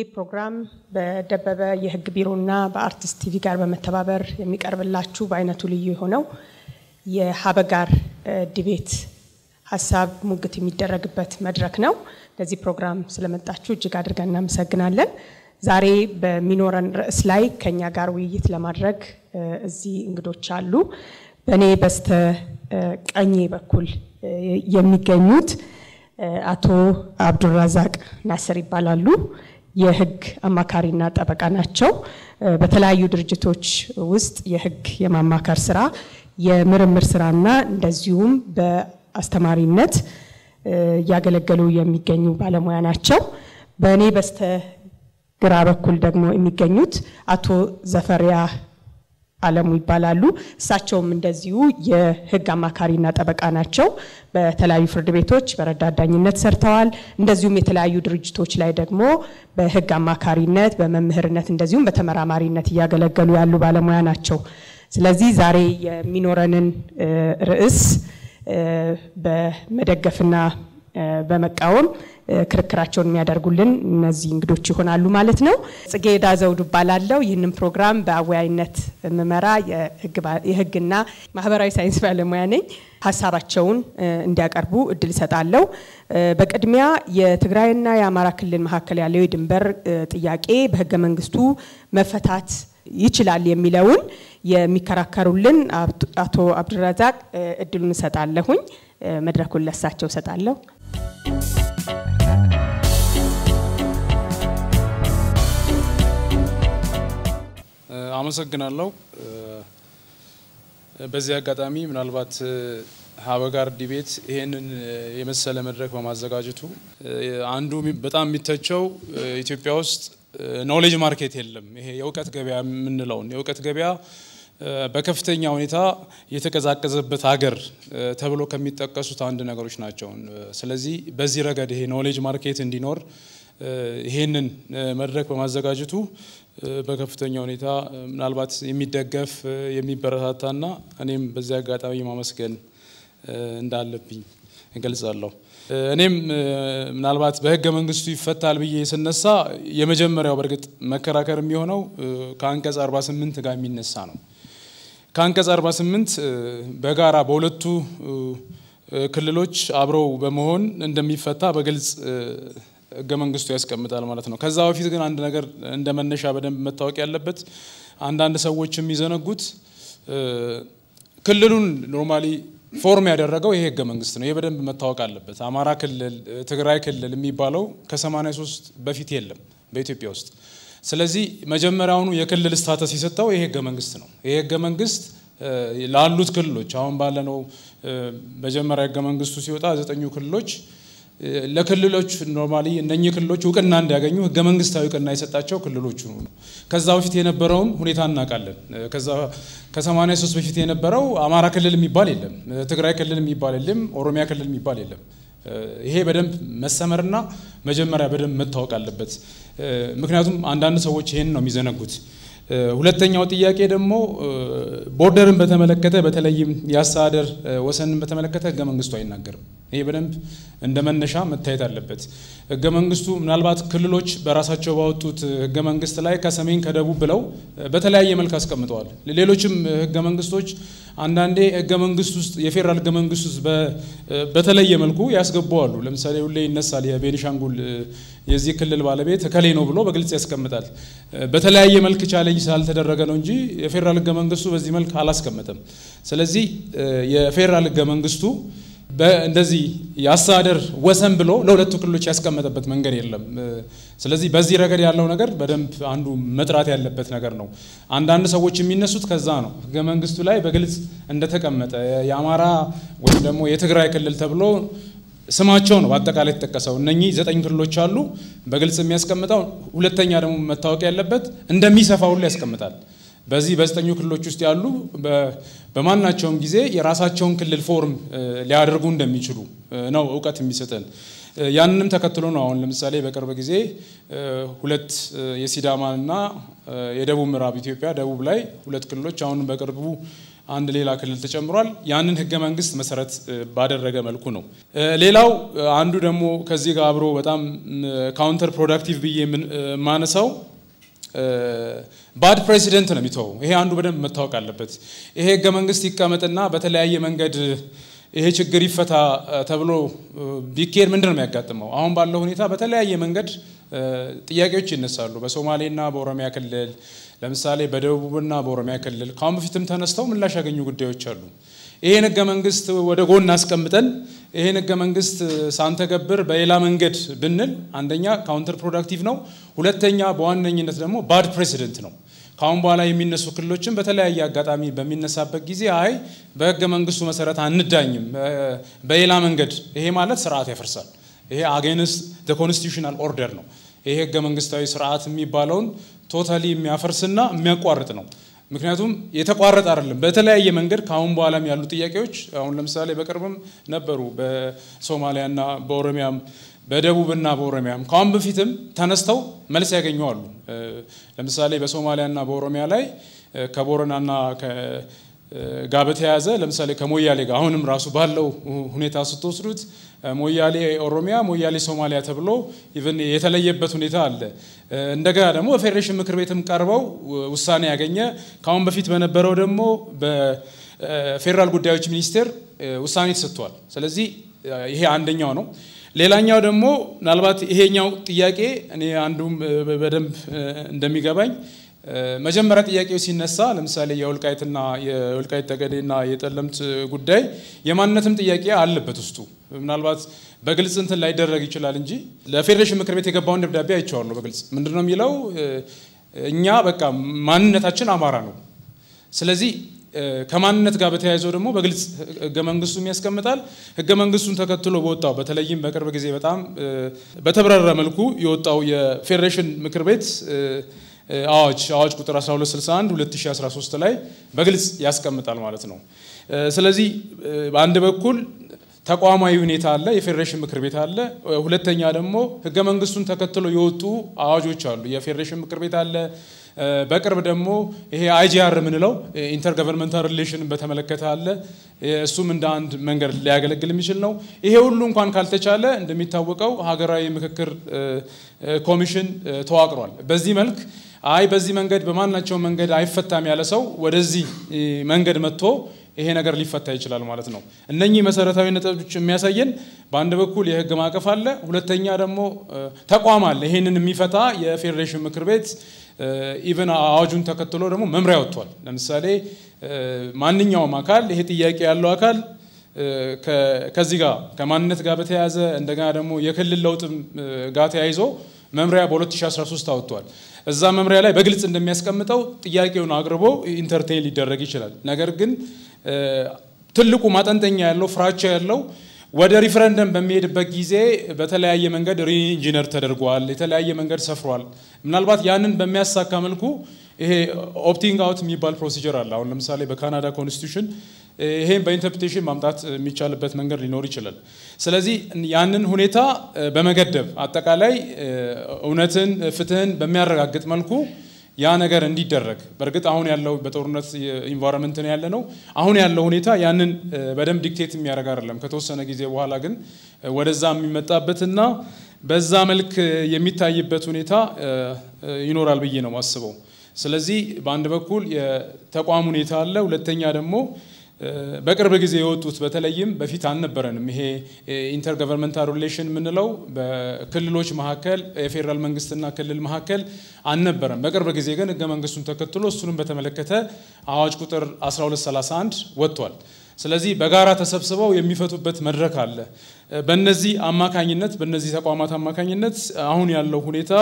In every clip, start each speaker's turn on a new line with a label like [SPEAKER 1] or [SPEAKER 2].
[SPEAKER 1] ይህ ፕሮግራም በደበበ የሕግ ቢሮና በአርቲስት ቲቪ ጋር በመተባበር የሚቀርብላችሁ በአይነቱ ልዩ የሆነው የሀበጋር ዲቤት ሀሳብ ሙግት የሚደረግበት መድረክ ነው። ለዚህ ፕሮግራም ስለመጣችሁ እጅግ አድርገን እናመሰግናለን። ዛሬ በሚኖረን ርዕስ ላይ ከኛ ጋር ውይይት ለማድረግ እዚህ እንግዶች አሉ። በእኔ በስተ ቀኜ በኩል የሚገኙት አቶ አብዱራዛቅ ናስር ይባላሉ። የህግ አማካሪና ጠበቃ ናቸው። በተለያዩ ድርጅቶች ውስጥ የህግ የማማከር ስራ፣ የምርምር ስራና እንደዚሁም በአስተማሪነት እያገለገሉ የሚገኙ ባለሙያ ናቸው። በእኔ በስተ ግራ በኩል ደግሞ የሚገኙት አቶ ዘፈሪያ አለሙ ይባላሉ። እሳቸውም እንደዚሁ የህግ አማካሪና ጠበቃ ናቸው። በተለያዩ ፍርድ ቤቶች በረዳት ዳኝነት ሰርተዋል። እንደዚሁም የተለያዩ ድርጅቶች ላይ ደግሞ በህግ አማካሪነት፣ በመምህርነት እንደዚሁም በተመራማሪነት እያገለገሉ ያሉ ባለሙያ ናቸው። ስለዚህ ዛሬ የሚኖረንን ርዕስ በመደገፍና በመቃወም ክርክራቸውን የሚያደርጉልን እነዚህ እንግዶች ይሆናሉ ማለት ነው። ጽጌረዳ ዘውዱ እባላለሁ። ይህንን ፕሮግራም በአወያይነት የምመራ የህግና ማህበራዊ ሳይንስ ባለሙያ ነኝ። ሀሳባቸውን እንዲያቀርቡ እድል እሰጣለሁ። በቅድሚያ የትግራይና የአማራ ክልል መካከል ያለው የድንበር ጥያቄ በህገ መንግስቱ መፈታት ይችላል የሚለውን የሚከራከሩልን አቶ አብዱረዛቅ እድሉን እሰጣለሁኝ። መድረኩን ለሳቸው እሰጣለሁ።
[SPEAKER 2] አመሰግናለሁ። በዚህ አጋጣሚ ምናልባት ሀበጋር ዲቤት ይሄንን የመሰለ መድረክ በማዘጋጀቱ አንዱ በጣም የሚተቸው ኢትዮጵያ ውስጥ ኖሌጅ ማርኬት የለም። ይሄ የእውቀት ገበያ የምንለውን የእውቀት ገበያ በከፍተኛ ሁኔታ የተቀዛቀዘበት ሀገር ተብሎ ከሚጠቀሱት አንድ ነገሮች ናቸው። ስለዚህ በዚህ ረገድ ይሄ ኖሌጅ ማርኬት እንዲኖር ይሄንን መድረክ በማዘጋጀቱ በከፍተኛ ሁኔታ ምናልባት የሚደገፍ የሚበረታታና እኔም በዚህ አጋጣሚ ማመስገን እንዳለብኝ እገልጻለሁ። እኔም ምናልባት በህገ መንግስቱ ይፈታል ብዬ ስነሳ የመጀመሪያው በእርግጥ መከራከር የሚሆነው ከአንቀጽ 48 ጋር የሚነሳ ነው። ከአንቀጽ 48 በጋራ በሁለቱ ክልሎች አብረው በመሆን እንደሚፈታ በግልጽ ህገ መንግስቱ ያስቀምጣል ማለት ነው። ከዛ በፊት ግን አንድ ነገር እንደ መነሻ በደንብ መታወቅ ያለበት አንዳንድ ሰዎች የሚዘነጉት ክልሉን ኖርማሊ ፎርም ያደረገው ይሄ ህገ መንግስት ነው። ይሄ በደንብ መታወቅ አለበት። አማራ ክልል፣ ትግራይ ክልል የሚባለው ከ83 በፊት የለም በኢትዮጵያ ውስጥ። ስለዚህ መጀመሪያውኑ የክልል ስታተስ የሰጠው ይሄ ህገ መንግስት ነው። ይሄ ህገ መንግስት ላሉት ክልሎች አሁን ባለነው መጀመሪያ ህገ መንግስቱ ሲወጣ ዘጠኙ ክልሎች ለክልሎች ኖርማሊ እነኚህ ክልሎች እውቅና እንዲያገኙ ህገ መንግስታዊ እውቅና የሰጣቸው ክልሎቹ ነው። ከዛ በፊት የነበረውን ሁኔታ እናውቃለን። ከዛ ከ83 በፊት የነበረው አማራ ክልል የሚባል የለም፣ ትግራይ ክልል የሚባል የለም፣ ኦሮሚያ ክልል የሚባል የለም። ይሄ በደንብ መሰመርና መጀመሪያ በደንብ መታወቅ አለበት። ምክንያቱም አንዳንድ ሰዎች ይሄን ነው የሚዘነጉት። ሁለተኛው ጥያቄ ደግሞ ቦርደርን በተመለከተ በተለይም የአስተዳደር ወሰንን በተመለከተ ህገ መንግስቱ አይናገርም። ይሄ በደንብ እንደ መነሻ መታየት አለበት። ህገ መንግስቱ ምናልባት ክልሎች በራሳቸው ባወጡት ህገ መንግስት ላይ ከሰሜን ከደቡብ ብለው በተለያየ መልክ አስቀምጠዋል። ሌሎችም ህገ መንግስቶች አንዳንዴ ህገ መንግስት ውስጥ የፌዴራል ህገ መንግስት ውስጥ በተለየ መልኩ ያስገባዋሉ። ለምሳሌ ሁሌ ይነሳል የቤኒሻንጉል የዚህ ክልል ባለቤት እከሌ ነው ብሎ በግልጽ ያስቀምጣል። በተለያየ መልክ ቻሌንጅ ስላልተደረገ ነው እንጂ የፌዴራል ህገ መንግስቱ በዚህ መልክ አላስቀመጠም። ስለዚህ የፌዴራል ህገ መንግስቱ እንደዚህ የአስተዳደር ወሰን ብሎ ለሁለቱ ክልሎች ያስቀመጠበት መንገድ የለም። ስለዚህ በዚህ ረገድ ያለው ነገር በደንብ አንዱ መጥራት ያለበት ነገር ነው። አንዳንድ ሰዎች የሚነሱት ከዛ ነው። ህገ መንግስቱ ላይ በግልጽ እንደተቀመጠ የአማራ ወይም ደግሞ የትግራይ ክልል ተብሎ ስማቸው ነው በአጠቃላይ የተጠቀሰው። እነኚህ ዘጠኝ ክልሎች አሉ በግልጽ የሚያስቀምጠው። ሁለተኛ ደግሞ መታወቅ ያለበት እንደሚሰፋ ሁሉ ያስቀምጣል። በዚህ በዘጠኙ ክልሎች ውስጥ ያሉ በማናቸውም ጊዜ የራሳቸውን ክልል ፎርም ሊያደርጉ እንደሚችሉ ነው እውቀት የሚሰጠን። ያንንም ተከትሎ ነው አሁን ለምሳሌ በቅርብ ጊዜ ሁለት የሲዳማና የደቡብ ምዕራብ ኢትዮጵያ ደቡብ ላይ ሁለት ክልሎች አሁን በቅርቡ አንድ ሌላ ክልል ተጨምሯል። ያንን ህገ መንግስት መሰረት ባደረገ መልኩ ነው። ሌላው አንዱ ደግሞ ከዚህ ጋር አብሮ በጣም ካውንተር ፕሮዳክቲቭ ብዬ የማነሳው ባድ ፕሬሲደንት ነው የሚተወው። ይሄ አንዱ በደንብ መታወቅ አለበት። ይሄ ህገ መንግስት ይቀመጥና በተለያየ መንገድ ይሄ ችግር ይፈታ ተብሎ ቢኬድ ምንድን ነው የሚያጋጥመው? አሁን ባለው ሁኔታ በተለያየ መንገድ ጥያቄዎች ይነሳሉ። በሶማሌና በኦሮሚያ ክልል ለምሳሌ በደቡብና በኦሮሚያ ክልል ከአሁን በፊትም ተነስተው ምላሽ ያገኙ ጉዳዮች አሉ። ይሄን ህገ መንግስት ወደ ጎን አስቀምጠን ይሄን ህገ መንግስት ሳንተገብር በሌላ መንገድ ብንል አንደኛ ካውንተር ፕሮዳክቲቭ ነው፣ ሁለተኛ በዋነኝነት ደግሞ ባድ ፕሬሲደንት ነው። ከአሁን በኋላ የሚነሱ ክልሎችን በተለያየ አጋጣሚ በሚነሳበት ጊዜ አይ በህገ መንግስቱ መሰረት አንዳኝም በሌላ መንገድ፣ ይሄ ማለት ስርዓት ያፈርሳል። ይሄ አጌንስት ኮንስቲቱሽናል ኦርደር ነው። ይሄ ህገ መንግስታዊ ስርዓት የሚባለውን ቶታሊ የሚያፈርስና የሚያቋርጥ ነው። ምክንያቱም የተቋረጠ አይደለም። በተለያየ መንገድ ከአሁን በኋላም ያሉ ጥያቄዎች አሁን ለምሳሌ በቅርብም ነበሩ በሶማሊያና በኦሮሚያም በደቡብና በኦሮሚያም ከአሁን በፊትም ተነስተው መልስ ያገኙ አሉ። ለምሳሌ በሶማሊያና በኦሮሚያ ላይ ከቦረናና ጋር በተያያዘ ለምሳሌ ከሞያሌ ጋር አሁንም ራሱ ባለው ሁኔታ ስትወስዱት ሞያሌ ኦሮሚያ፣ ሞያሌ ሶማሊያ ተብሎ ኢቨን የተለየበት ሁኔታ አለ። እንደገና ደግሞ በፌዴሬሽን ምክር ቤትም ቀርበው ውሳኔ ያገኘ ከአሁን በፊት በነበረው ደግሞ በፌዴራል ጉዳዮች ሚኒስቴር ውሳኔ ተሰጥቷል። ስለዚህ ይሄ አንደኛው ነው። ሌላኛው ደግሞ ምናልባት ይሄኛው ጥያቄ እኔ አንዱም በደንብ እንደሚገባኝ መጀመሪያ ጥያቄው ሲነሳ ለምሳሌ የወልቃይትና የወልቃይት ጠገዴና የጠለምት ጉዳይ የማንነትም ጥያቄ አለበት ውስጡ። ምናልባት በግልጽ እንትን ላይደረግ ይችላል እንጂ ለፌዴሬሽን ምክር ቤት የገባውን ደብዳቤ አይቼዋለሁ። በግልጽ ምንድን ነው የሚለው? እኛ በቃ ማንነታችን አማራ ነው። ስለዚህ ከማንነት ጋር በተያይዘው ደግሞ በግልጽ ህገ መንግስቱም ያስቀምጣል። ህገ መንግስቱን ተከትሎ በወጣው በተለይም በቅርብ ጊዜ በጣም በተብራራ መልኩ የወጣው የፌዴሬሽን ምክር ቤት አዋጅ አዋጅ ቁጥር 1261 2013 ላይ በግልጽ ያስቀምጣል ማለት ነው። ስለዚህ በአንድ በኩል ተቋማዊ ሁኔታ አለ፣ የፌዴሬሽን ምክር ቤት አለ። ሁለተኛ ደግሞ ህገ መንግስቱን ተከትሎ የወጡ አዋጆች አሉ፣ የፌዴሬሽን ምክር ቤት አለ። በቅርብ ደግሞ ይሄ አይጂአር የምንለው ኢንተርገቨርንመንታል ሪሌሽንን በተመለከተ አለ። እሱም እንደ አንድ መንገድ ሊያገለግል የሚችል ነው። ይሄ ሁሉ እንኳን ካልተቻለ እንደሚታወቀው ሀገራዊ ምክክር ኮሚሽን ተዋቅሯል። በዚህ መልክ አይ በዚህ መንገድ በማናቸው መንገድ አይፈታም ያለ ሰው ወደዚህ መንገድ መጥቶ ይሄ ነገር ሊፈታ ይችላል ማለት ነው። እነኚህ መሰረታዊ ነጥቦች የሚያሳየን በአንድ በኩል የህግ ማዕቀፍ አለ፣ ሁለተኛ ደግሞ ተቋም አለ። ይሄንን የሚፈታ የፌዴሬሽን ምክር ቤት ኢቨን አዋጁን ተከትሎ ደግሞ መምሪያ ወጥቷል። ለምሳሌ ማንኛውም አካል ይሄ ጥያቄ ያለው አካል ከዚህ ጋር ከማንነት ጋር በተያያዘ እንደገና ደግሞ የክልል ለውጥም ጋር ተያይዞ መምሪያ በ2013 አወጥቷል። እዛ መምሪያ ላይ በግልጽ እንደሚያስቀምጠው ጥያቄውን አቅርቦ ኢንተርቴን ሊደረግ ይችላል። ነገር ግን ትልቁ ማጠንጠኛ ያለው ፍራቻ ያለው ወደ ሪፍረንደም በሚሄድበት ጊዜ በተለያየ መንገድ ሪኢንጂነር ተደርጓል፣ የተለያየ መንገድ ሰፍሯል። ምናልባት ያንን በሚያሳካ መልኩ ይሄ ኦፕቲንግ አውት የሚባል ፕሮሲጀር አለ። አሁን ለምሳሌ በካናዳ ኮንስቲቱሽን ይሄን በኢንተርፕሬቴሽን ማምጣት የሚቻልበት መንገድ ሊኖር ይችላል። ስለዚህ ያንን ሁኔታ በመገደብ አጠቃላይ እውነትን፣ ፍትህን በሚያረጋግጥ መልኩ ያ ነገር እንዲደረግ በእርግጥ አሁን ያለው በጦርነት ኢንቫይሮንመንት ነው ያለ ነው። አሁን ያለው ሁኔታ ያንን በደንብ ዲክቴት የሚያደርግ አይደለም። ከተወሰነ ጊዜ በኋላ ግን ወደዛ የሚመጣበትና በዛ መልክ የሚታይበት ሁኔታ ይኖራል ብዬ ነው የማስበው። ስለዚህ በአንድ በኩል የተቋም ሁኔታ አለ፣ ሁለተኛ ደግሞ በቅርብ ጊዜ የወጡት በተለይም በፊት አልነበረንም። ይሄ ኢንተርገቨርንመንታል ሪሌሽን የምንለው በክልሎች መካከል የፌዴራል መንግስትና ክልል መካከል አልነበረም። በቅርብ ጊዜ ግን ህገ መንግስቱን ተከትሎ እሱንም በተመለከተ አዋጅ ቁጥር 1231 ወጥቷል። ስለዚህ በጋራ ተሰብስበው የሚፈቱበት መድረክ አለ። በነዚህ አማካኝነት በነዚህ ተቋማት አማካኝነት አሁን ያለው ሁኔታ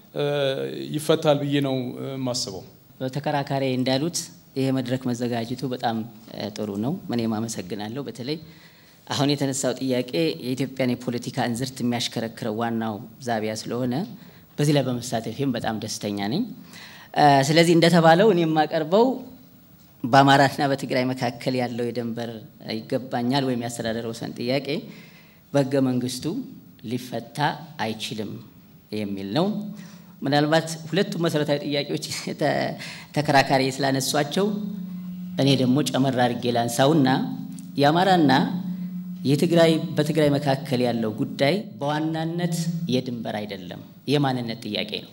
[SPEAKER 2] ይፈታል ብዬ ነው የማስበው።
[SPEAKER 3] ተከራካሪ እንዳሉት ይሄ መድረክ መዘጋጀቱ በጣም ጥሩ ነው። እኔም አመሰግናለሁ። በተለይ አሁን የተነሳው ጥያቄ የኢትዮጵያን የፖለቲካ እንዝርት የሚያሽከረክረው ዋናው ዛቢያ ስለሆነ በዚህ ላይ በመሳተፌም በጣም ደስተኛ ነኝ። ስለዚህ እንደተባለው እኔ የማቀርበው በአማራና በትግራይ መካከል ያለው የድንበር ይገባኛል ወይም የአስተዳደር ወሰን ጥያቄ በህገ መንግስቱ ሊፈታ አይችልም የሚል ነው። ምናልባት ሁለቱም መሰረታዊ ጥያቄዎች ተከራካሪ ስላነሷቸው እኔ ደግሞ ጨመር አድርጌ ላንሳውና የአማራና የትግራይ በትግራይ መካከል ያለው ጉዳይ በዋናነት የድንበር አይደለም፣ የማንነት ጥያቄ ነው።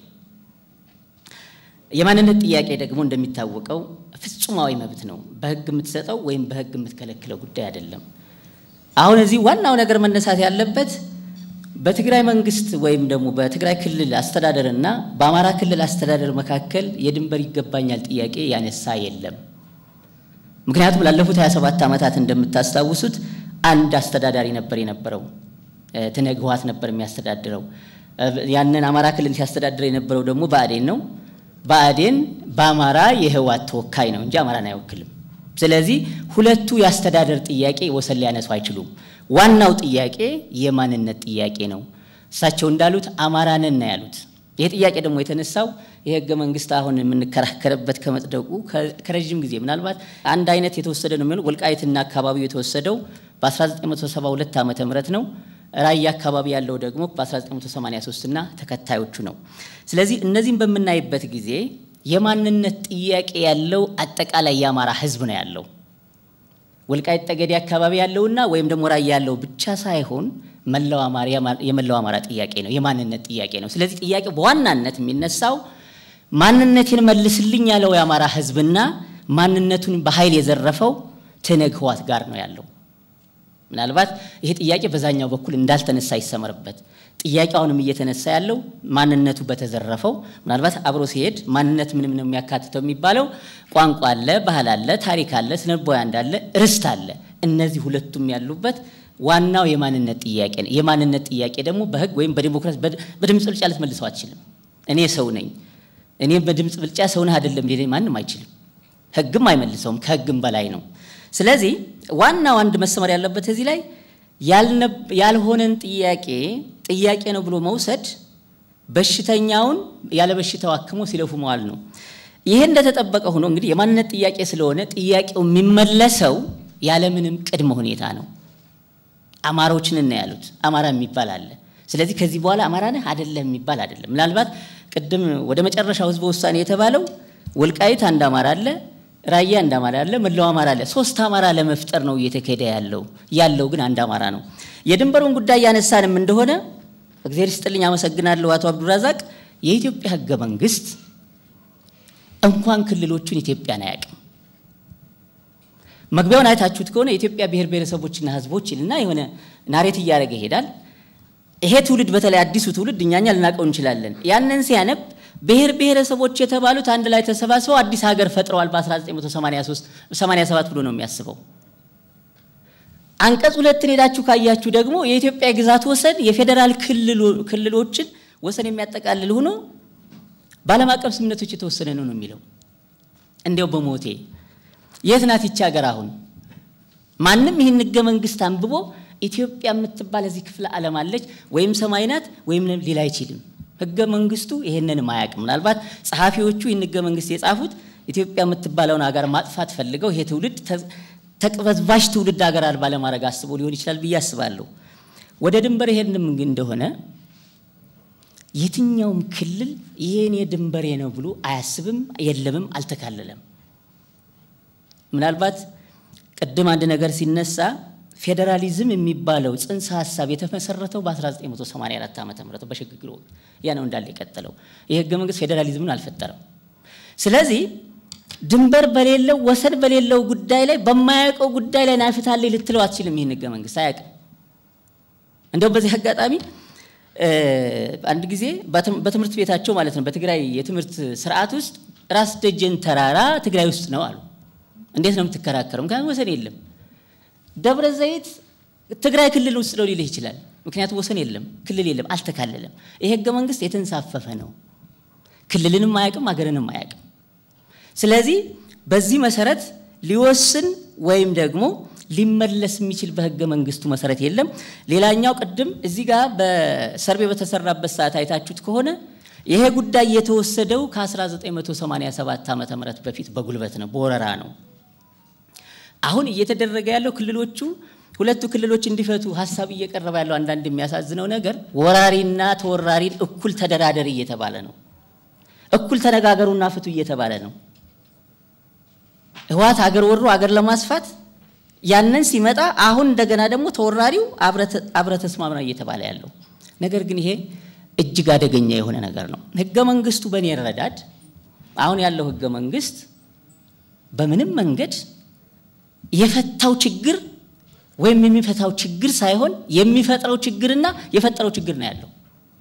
[SPEAKER 3] የማንነት ጥያቄ ደግሞ እንደሚታወቀው ፍጹማዊ መብት ነው። በሕግ የምትሰጠው ወይም በሕግ የምትከለክለው ጉዳይ አይደለም። አሁን እዚህ ዋናው ነገር መነሳት ያለበት በትግራይ መንግስት ወይም ደግሞ በትግራይ ክልል አስተዳደር እና በአማራ ክልል አስተዳደር መካከል የድንበር ይገባኛል ጥያቄ ያነሳ የለም። ምክንያቱም ላለፉት 27 ዓመታት እንደምታስታውሱት አንድ አስተዳዳሪ ነበር የነበረው። ትነግ ህወሓት ነበር የሚያስተዳድረው። ያንን አማራ ክልል ሲያስተዳድር የነበረው ደግሞ ብአዴን ነው። ብአዴን በአማራ የህወሓት ተወካይ ነው እንጂ አማራን አይወክልም። ስለዚህ ሁለቱ የአስተዳደር ጥያቄ ወሰን ሊያነሱ አይችሉም። ዋናው ጥያቄ የማንነት ጥያቄ ነው። እሳቸው እንዳሉት አማራንን ነው ያሉት። ይህ ጥያቄ ደግሞ የተነሳው የህገ መንግስት አሁን የምንከራከርበት ከመጽደቁ ከረዥም ጊዜ ምናልባት አንድ አይነት የተወሰደ ነው የሚሆነው። ወልቃይትና አካባቢው የተወሰደው በ1972 ዓመተ ምህረት ነው። ራያ አካባቢ ያለው ደግሞ በ1983 እና ተከታዮቹ ነው። ስለዚህ እነዚህም በምናይበት ጊዜ የማንነት ጥያቄ ያለው አጠቃላይ የአማራ ህዝብ ነው ያለው። ወልቃይት ጠገዴ አካባቢ ያለውና ወይም ደግሞ ራያ ያለው ብቻ ሳይሆን መላው አማራ የመላው አማራ ጥያቄ ነው፣ የማንነት ጥያቄ ነው። ስለዚህ ጥያቄው በዋናነት የሚነሳው ማንነቴን መልስልኝ ያለው የአማራ ህዝብና ማንነቱን በኃይል የዘረፈው ትነግ ህወሓት ጋር ነው ያለው። ምናልባት ይሄ ጥያቄ በዛኛው በኩል እንዳልተነሳ ይሰመርበት። ጥያቄውንም እየተነሳ ያለው ማንነቱ በተዘረፈው ምናልባት አብሮ ሲሄድ ማንነት ምንም ነው የሚያካትተው የሚባለው ቋንቋ አለ፣ ባህል አለ፣ ታሪክ አለ፣ ስነቦያ እንዳለ ርስት አለ። እነዚህ ሁለቱም ያሉበት ዋናው የማንነት ጥያቄ ነው። የማንነት ጥያቄ ደግሞ በህግ ወይም በዲሞክራሲ በድምፅ ብልጫ ልትመልሰው አትችልም። እኔ ሰው ነኝ፣ እኔ በድምፅ ብልጫ ሰው ነህ አይደለም ሊለኝ ማንም አይችልም። ህግም አይመልሰውም፣ ከህግም በላይ ነው። ስለዚህ ዋናው አንድ መሰመር ያለበት እዚህ ላይ ያልሆነን ጥያቄ ጥያቄ ነው ብሎ መውሰድ በሽተኛውን ያለ በሽታው አክሞ ሲለፉ መዋል ነው። ይሄ እንደተጠበቀ ሆኖ እንግዲህ የማንነት ጥያቄ ስለሆነ ጥያቄው የሚመለሰው ያለምንም ቅድመ ሁኔታ ነው። አማሮችን እና ያሉት አማራ የሚባል አለ። ስለዚህ ከዚህ በኋላ አማራ ነህ አይደለም የሚባል አይደለም። ምናልባት ቅድም ወደ መጨረሻው ህዝበ ውሳኔ የተባለው ወልቃይት አንድ አማራ አለ ራያ አንድ አማራ አለ፣ መላው አማራ አለ። ሶስት አማራ ለመፍጠር ነው እየተካሄደ ያለው። ያለው ግን አንድ አማራ ነው። የድንበሩን ጉዳይ ያነሳንም እንደሆነ እግዚአብሔር ይስጥልኝ፣ አመሰግናለሁ አቶ አብዱራዛቅ። የኢትዮጵያ ህገ መንግስት እንኳን ክልሎቹን ኢትዮጵያን አያውቅም። መግቢያውን አይታችሁት ከሆነ የኢትዮጵያ ብሔር ብሔረሰቦችና ህዝቦች ይልና የሆነ ናሬት እያደረገ ይሄዳል። ይሄ ትውልድ በተለይ አዲሱ ትውልድ እኛኛ ልናውቀው እንችላለን። ያንን ሲያነብ ብሔር ብሔረሰቦች የተባሉት አንድ ላይ ተሰባስበው አዲስ ሀገር ፈጥረዋል በ1983 87 ብሎ ነው የሚያስበው። አንቀጽ ሁለትን ሄዳችሁ ካያችሁ ደግሞ የኢትዮጵያ ግዛት ወሰን የፌዴራል ክልሎችን ወሰን የሚያጠቃልል ሆኖ በዓለም አቀፍ ስምምነቶች የተወሰነ ነው ነው የሚለው። እንዲያው በሞቴ የት ናት ይቺ ሀገር አሁን? ማንም ይህን ህገ መንግስት አንብቦ ኢትዮጵያ የምትባል እዚህ ክፍለ ዓለም አለች ወይም ሰማይ ናት ወይም ሊል አይችልም። ህገ መንግስቱ ይሄንንም አያውቅም። ምናልባት ጸሐፊዎቹ ይህን ህገ መንግስት የጻፉት ኢትዮጵያ የምትባለውን ሀገር ማጥፋት ፈልገው ይሄ ትውልድ ተቅበዝባዥ ትውልድ ሀገር አልባ ለማድረግ አስቦ ሊሆን ይችላል ብዬ አስባለሁ። ወደ ድንበር ይሄንም እንደሆነ የትኛውም ክልል ይሄኔ ድንበሬ ነው ብሎ አያስብም፣ የለምም፣ አልተካለለም። ምናልባት ቅድም አንድ ነገር ሲነሳ ፌዴራሊዝም የሚባለው ጽንሰ ሀሳብ የተመሰረተው በ1984 ዓ ም በሽግግር ወቅት ያ ነው እንዳለ የቀጠለው። ይህ ህገ መንግስት ፌዴራሊዝምን አልፈጠረም። ስለዚህ ድንበር በሌለው ወሰን በሌለው ጉዳይ ላይ በማያውቀው ጉዳይ ላይ ናፍታለች ልትለው አትችልም። ይህን ህገ መንግስት አያውቅም። እንዲያውም በዚህ አጋጣሚ አንድ ጊዜ በትምህርት ቤታቸው ማለት ነው በትግራይ የትምህርት ስርዓት ውስጥ ራስ ደጀን ተራራ ትግራይ ውስጥ ነው አሉ። እንዴት ነው የምትከራከረው? ምክንያቱም ወሰን የለም። ደብረ ዘይት ትግራይ ክልል ውስጥ ነው ሊልህ ይችላል። ምክንያቱም ወሰን የለም፣ ክልል የለም፣ አልተካለለም። ይሄ ህገ መንግስት የተንሳፈፈ ነው። ክልልንም አያውቅም፣ ሀገርንም አያውቅም። ስለዚህ በዚህ መሰረት ሊወስን ወይም ደግሞ ሊመለስ የሚችል በህገ መንግስቱ መሰረት የለም። ሌላኛው ቅድም እዚህ ጋር በሰርቤ በተሰራበት ሰዓት አይታችሁት ከሆነ ይሄ ጉዳይ የተወሰደው ከ1987 ዓ ም በፊት በጉልበት ነው፣ በወረራ ነው። አሁን እየተደረገ ያለው ክልሎቹ ሁለቱ ክልሎች እንዲፈቱ ሀሳብ እየቀረበ ያለው አንዳንድ የሚያሳዝነው ነገር ወራሪና ተወራሪን እኩል ተደራደር እየተባለ ነው። እኩል ተነጋገሩና ፍቱ እየተባለ ነው። ህወሓት አገር ወሮ አገር ለማስፋት ያንን ሲመጣ አሁን እንደገና ደግሞ ተወራሪው አብረ ተስማምና እየተባለ ያለው ነገር ግን ይሄ እጅግ አደገኛ የሆነ ነገር ነው። ህገ መንግስቱ በእኔ ረዳድ አሁን ያለው ህገ መንግስት በምንም መንገድ የፈታው ችግር ወይም የሚፈታው ችግር ሳይሆን የሚፈጥረው ችግርና የፈጠረው ችግር ነው ያለው።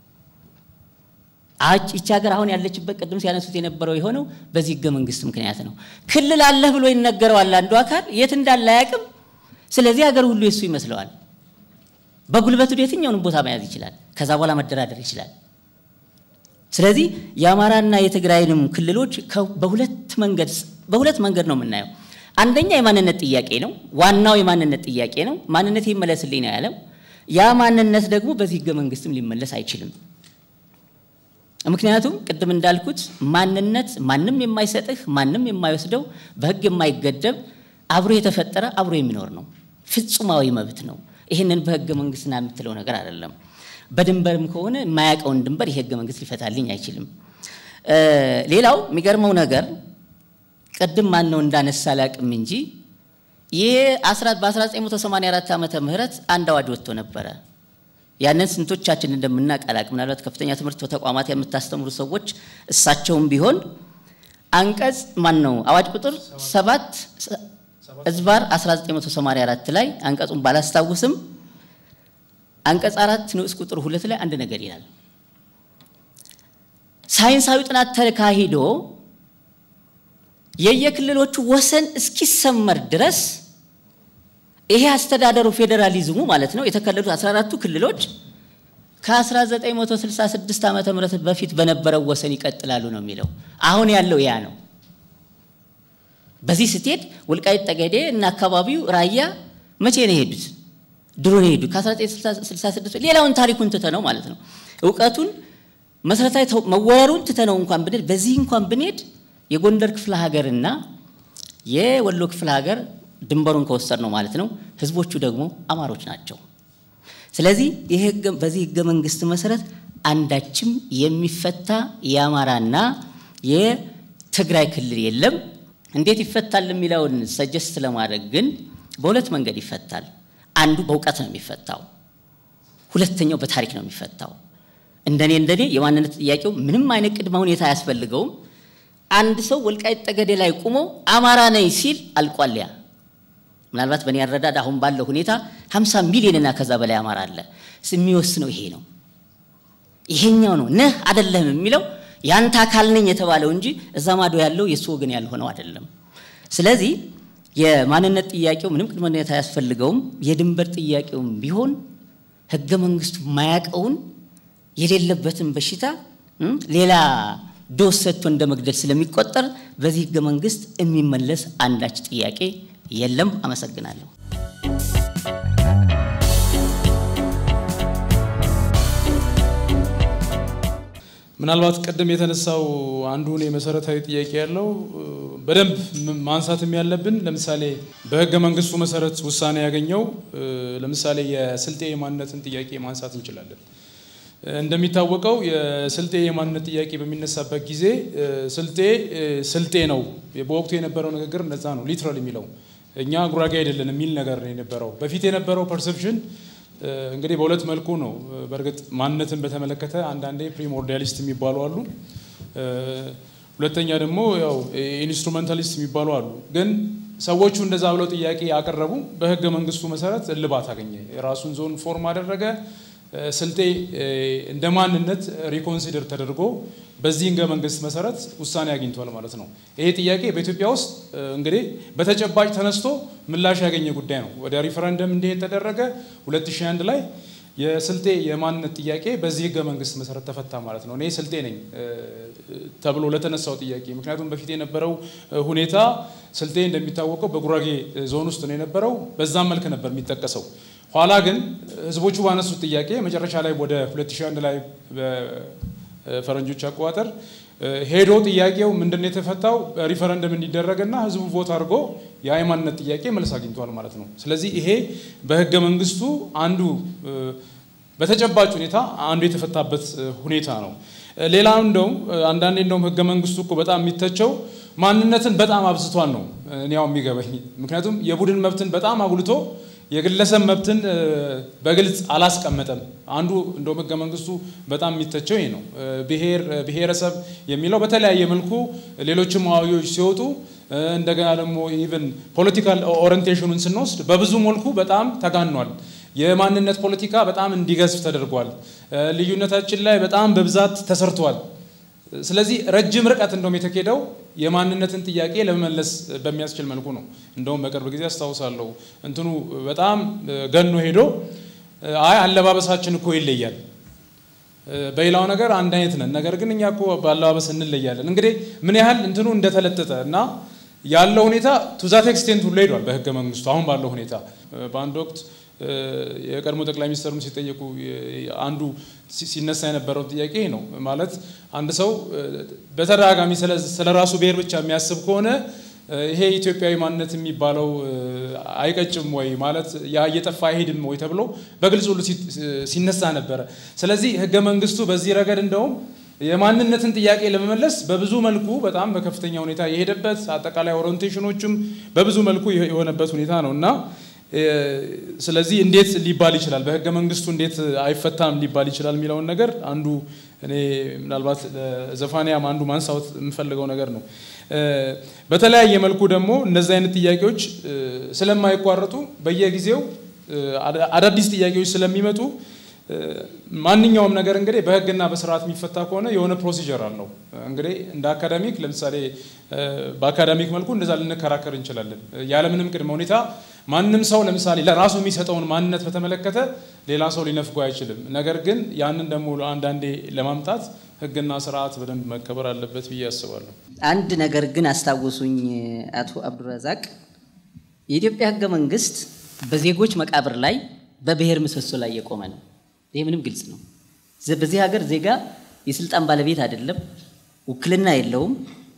[SPEAKER 3] ይቺ ሀገር አሁን ያለችበት ቅድም ሲያነሱት የነበረው የሆነው በዚህ ህገ መንግስት ምክንያት ነው። ክልል አለህ ብሎ ይነገረዋል አንዱ አካል የት እንዳለ አያውቅም። ስለዚህ ሀገር ሁሉ የሱ ይመስለዋል። በጉልበቱ የትኛውንም ቦታ መያዝ ይችላል። ከዛ በኋላ መደራደር ይችላል። ስለዚህ የአማራና የትግራይንም ክልሎች በሁለት መንገድ በሁለት መንገድ ነው የምናየው። አንደኛ የማንነት ጥያቄ ነው። ዋናው የማንነት ጥያቄ ነው። ማንነት ይመለስልኝ ነው ያለው። ያ ማንነት ደግሞ በዚህ ህገ መንግስትም ሊመለስ አይችልም። ምክንያቱም ቅድም እንዳልኩት ማንነት ማንም የማይሰጥህ ማንም የማይወስደው በህግ የማይገደብ አብሮ የተፈጠረ አብሮ የሚኖር ነው። ፍጹማዊ መብት ነው። ይህንን በህገ መንግስትና የምትለው ነገር አይደለም። በድንበርም ከሆነ የማያውቀውን ድንበር ይህ ህገ መንግስት ሊፈታልኝ አይችልም። ሌላው የሚገርመው ነገር ቅድም ማን ነው እንዳነሳ አላቅም እንጂ ይህ በ1984 ዓመተ ምህረት አንድ አዋጅ ወጥቶ ነበረ። ያንን ስንቶቻችን እንደምናውቅ አላቅም። ምናልባት ከፍተኛ ትምህርት ተቋማት የምታስተምሩ ሰዎች እሳቸውም ቢሆን አንቀጽ ማን ነው አዋጅ ቁጥር ሰባት እዝባር 1984 ላይ አንቀጹን ባላስታውስም አንቀጽ አራት ንዑስ ቁጥር ሁለት ላይ አንድ ነገር ይላል። ሳይንሳዊ ጥናት ተካሂዶ የየክልሎቹ ወሰን እስኪሰመር ድረስ ይሄ አስተዳደሩ ፌዴራሊዝሙ ማለት ነው የተከለሉት 14ቱ ክልሎች ከ1966 ዓመተ ምህረት በፊት በነበረው ወሰን ይቀጥላሉ ነው የሚለው። አሁን ያለው ያ ነው። በዚህ ስትሄድ ወልቃይት ጠገዴ እና አካባቢው ራያ መቼ ነው የሄዱት? ድሮ ነው የሄዱት ከ1966 ሌላውን ታሪኩን ትተነው ማለት ነው እውቀቱን መሰረታዊ መወረሩን ትተነው እንኳን ብንሄድ በዚህ እንኳን ብንሄድ የጎንደር ክፍለ ሀገርና የወሎ ክፍለ ሀገር ድንበሩን ከወሰድ ነው ማለት ነው። ህዝቦቹ ደግሞ አማሮች ናቸው። ስለዚህ በዚህ ህገ መንግስት መሰረት አንዳችም የሚፈታ የአማራና የትግራይ ክልል የለም። እንዴት ይፈታል የሚለውን ሰጀስት ለማድረግ ግን በሁለት መንገድ ይፈታል። አንዱ በእውቀት ነው የሚፈታው፣ ሁለተኛው በታሪክ ነው የሚፈታው። እንደኔ እንደኔ የማንነት ጥያቄው ምንም አይነት ቅድመ ሁኔታ አያስፈልገውም። አንድ ሰው ወልቃይት ጠገዴ ላይ ቁሞ አማራ ነኝ ሲል አልቋልያ ምናልባት በእኔ አረዳድ አሁን ባለው ሁኔታ 50 ሚሊዮን እና ከዛ በላይ አማራ አለ። የሚወስነው ይሄ ነው። ይሄኛው ነው ነህ አይደለህም የሚለው ያንተ አካል ነኝ የተባለው እንጂ እዛ ማዶ ያለው የእሱ ወገን ያልሆነው አይደለም። ስለዚህ የማንነት ጥያቄው ምንም ቅድመ ሁኔታ አያስፈልገውም። የድንበር ጥያቄውም ቢሆን ህገ መንግስቱ ማያቀውን የሌለበትን በሽታ ሌላ ዶስ ሰጥቶ እንደ መግደል ስለሚቆጠር በዚህ ህገ መንግስት የሚመለስ አንዳች ጥያቄ የለም። አመሰግናለሁ።
[SPEAKER 2] ምናልባት ቅድም የተነሳው አንዱ እኔ መሰረታዊ ጥያቄ ያለው በደንብ ማንሳትም ያለብን ለምሳሌ በህገ መንግስቱ መሰረት ውሳኔ ያገኘው ለምሳሌ የስልጤ የማንነትን ጥያቄ ማንሳት እንችላለን። እንደሚታወቀው የስልጤ የማንነት ጥያቄ በሚነሳበት ጊዜ ስልጤ ስልጤ ነው። በወቅቱ የነበረው ንግግር እንደዛ ነው፣ ሊትራል የሚለው እኛ ጉራጌ አይደለን የሚል ነገር ነው የነበረው። በፊት የነበረው ፐርሰፕሽን እንግዲህ በሁለት መልኩ ነው። በእርግጥ ማንነትን በተመለከተ አንዳንዴ ፕሪሞርዲያሊስት የሚባሉ አሉ፣ ሁለተኛ ደግሞ ያው ኢንስትሩሜንታሊስት የሚባሉ አሉ። ግን ሰዎቹ እንደዛ ብለው ጥያቄ ያቀረቡ በህገ መንግስቱ መሰረት እልባት አገኘ። የራሱን ዞን ፎርም አደረገ። ስልጤ እንደ ማንነት ሪኮንሲደር ተደርጎ በዚህ ህገ መንግስት መሰረት ውሳኔ አግኝቷል ማለት ነው። ይሄ ጥያቄ በኢትዮጵያ ውስጥ እንግዲህ በተጨባጭ ተነስቶ ምላሽ ያገኘ ጉዳይ ነው። ወደ ሪፈረንደም እንዲሄድ ተደረገ። 2001 ላይ የስልጤ የማንነት ጥያቄ በዚህ ህገ መንግስት መሰረት ተፈታ ማለት ነው። እኔ ስልጤ ነኝ ተብሎ ለተነሳው ጥያቄ ምክንያቱም በፊት የነበረው ሁኔታ ስልጤ እንደሚታወቀው በጉራጌ ዞን ውስጥ ነው የነበረው። በዛም መልክ ነበር የሚጠቀሰው። ኋላ ግን ህዝቦቹ ባነሱት ጥያቄ መጨረሻ ላይ ወደ 2001 ላይ በፈረንጆች አቆጣጠር ሄዶ ጥያቄው ምንድነው የተፈታው ሪፈረንደም እንዲደረግና ህዝቡ ቮት አድርጎ የሃይማኖት ጥያቄ መልስ አግኝቷል ማለት ነው። ስለዚህ ይሄ በህገ መንግስቱ አንዱ በተጨባጭ ሁኔታ አንዱ የተፈታበት ሁኔታ ነው። ሌላ እንደውም አንዳንዴ እንደውም ህገ መንግስቱ እኮ በጣም የሚተቸው ማንነትን በጣም አብዝቷል ነው እኔ ያው የሚገባኝ። ምክንያቱም የቡድን መብትን በጣም አጉልቶ የግለሰብ መብትን በግልጽ አላስቀመጠም። አንዱ እንደውም ህገ መንግስቱ በጣም የሚተቸው ይህ ነው። ብሔር ብሔረሰብ የሚለው በተለያየ መልኩ ሌሎችም አዋጆች ሲወጡ እንደገና ደግሞ ኢቨን ፖለቲካል ኦሪንቴሽኑን ስንወስድ በብዙ መልኩ በጣም ተጋኗል። የማንነት ፖለቲካ በጣም እንዲገዝፍ ተደርጓል። ልዩነታችን ላይ በጣም በብዛት ተሰርቷል። ስለዚህ ረጅም ርቀት እንደውም የተኬደው የማንነትን ጥያቄ ለመመለስ በሚያስችል መልኩ ነው። እንደውም በቅርብ ጊዜ አስታውሳለሁ እንትኑ በጣም ገኖ ሄዶ አይ አለባበሳችን እኮ ይለያል፣ በሌላው ነገር አንድ አይነት ነን፣ ነገር ግን እኛ እኮ በአለባበስ እንለያለን። እንግዲህ ምን ያህል እንትኑ እንደተለጠጠ እና ያለው ሁኔታ ቱዛት ኤክስቴንት ሁሉ ሄዷል በህገ መንግስቱ አሁን ባለው ሁኔታ በአንድ ወቅት የቀድሞ ጠቅላይ ሚኒስትሩም ሲጠየቁ አንዱ ሲነሳ የነበረው ጥያቄ ነው። ማለት አንድ ሰው በተደጋጋሚ ስለ ራሱ ብሔር ብቻ የሚያስብ ከሆነ ይሄ ኢትዮጵያዊ ማንነት የሚባለው አይቀጭም ወይ ማለት ያ እየጠፋ አይሄድም ወይ ተብሎ በግልጽ ሁሉ ሲነሳ ነበረ። ስለዚህ ህገ መንግስቱ በዚህ ረገድ እንደውም የማንነትን ጥያቄ ለመመለስ በብዙ መልኩ በጣም በከፍተኛ ሁኔታ የሄደበት አጠቃላይ ኦሪንቴሽኖችም በብዙ መልኩ የሆነበት ሁኔታ ነው እና ስለዚህ እንዴት ሊባል ይችላል በህገ መንግስቱ እንዴት አይፈታም ሊባል ይችላል የሚለውን ነገር አንዱ እኔ ምናልባት ዘፋንያም አንዱ ማንሳወት የምፈልገው ነገር ነው። በተለያየ መልኩ ደግሞ እነዚህ አይነት ጥያቄዎች ስለማይቋረጡ በየጊዜው አዳዲስ ጥያቄዎች ስለሚመጡ ማንኛውም ነገር እንግዲህ በህግና በስርዓት የሚፈታ ከሆነ የሆነ ፕሮሲጀር አለው። እንግዲህ እንደ አካዳሚክ ለምሳሌ በአካዳሚክ መልኩ እንደዛ ልንከራከር እንችላለን። ያለምንም ቅድመ ሁኔታ ማንም ሰው ለምሳሌ ለራሱ የሚሰጠውን ማንነት በተመለከተ ሌላ ሰው ሊነፍጎ አይችልም። ነገር ግን ያንን ደግሞ አንዳንዴ ለማምጣት ህግና ስርዓት በደንብ መከበር አለበት ብዬ አስባለሁ።
[SPEAKER 3] አንድ ነገር ግን አስታወሱኝ አቶ አብዱረዛቅ፣ የኢትዮጵያ ህገ መንግስት በዜጎች መቃብር ላይ በብሔር ምሰሶ ላይ የቆመ ነው። ይሄ ምንም ግልጽ ነው። በዚህ ሀገር ዜጋ የስልጣን ባለቤት አይደለም፣ ውክልና የለውም።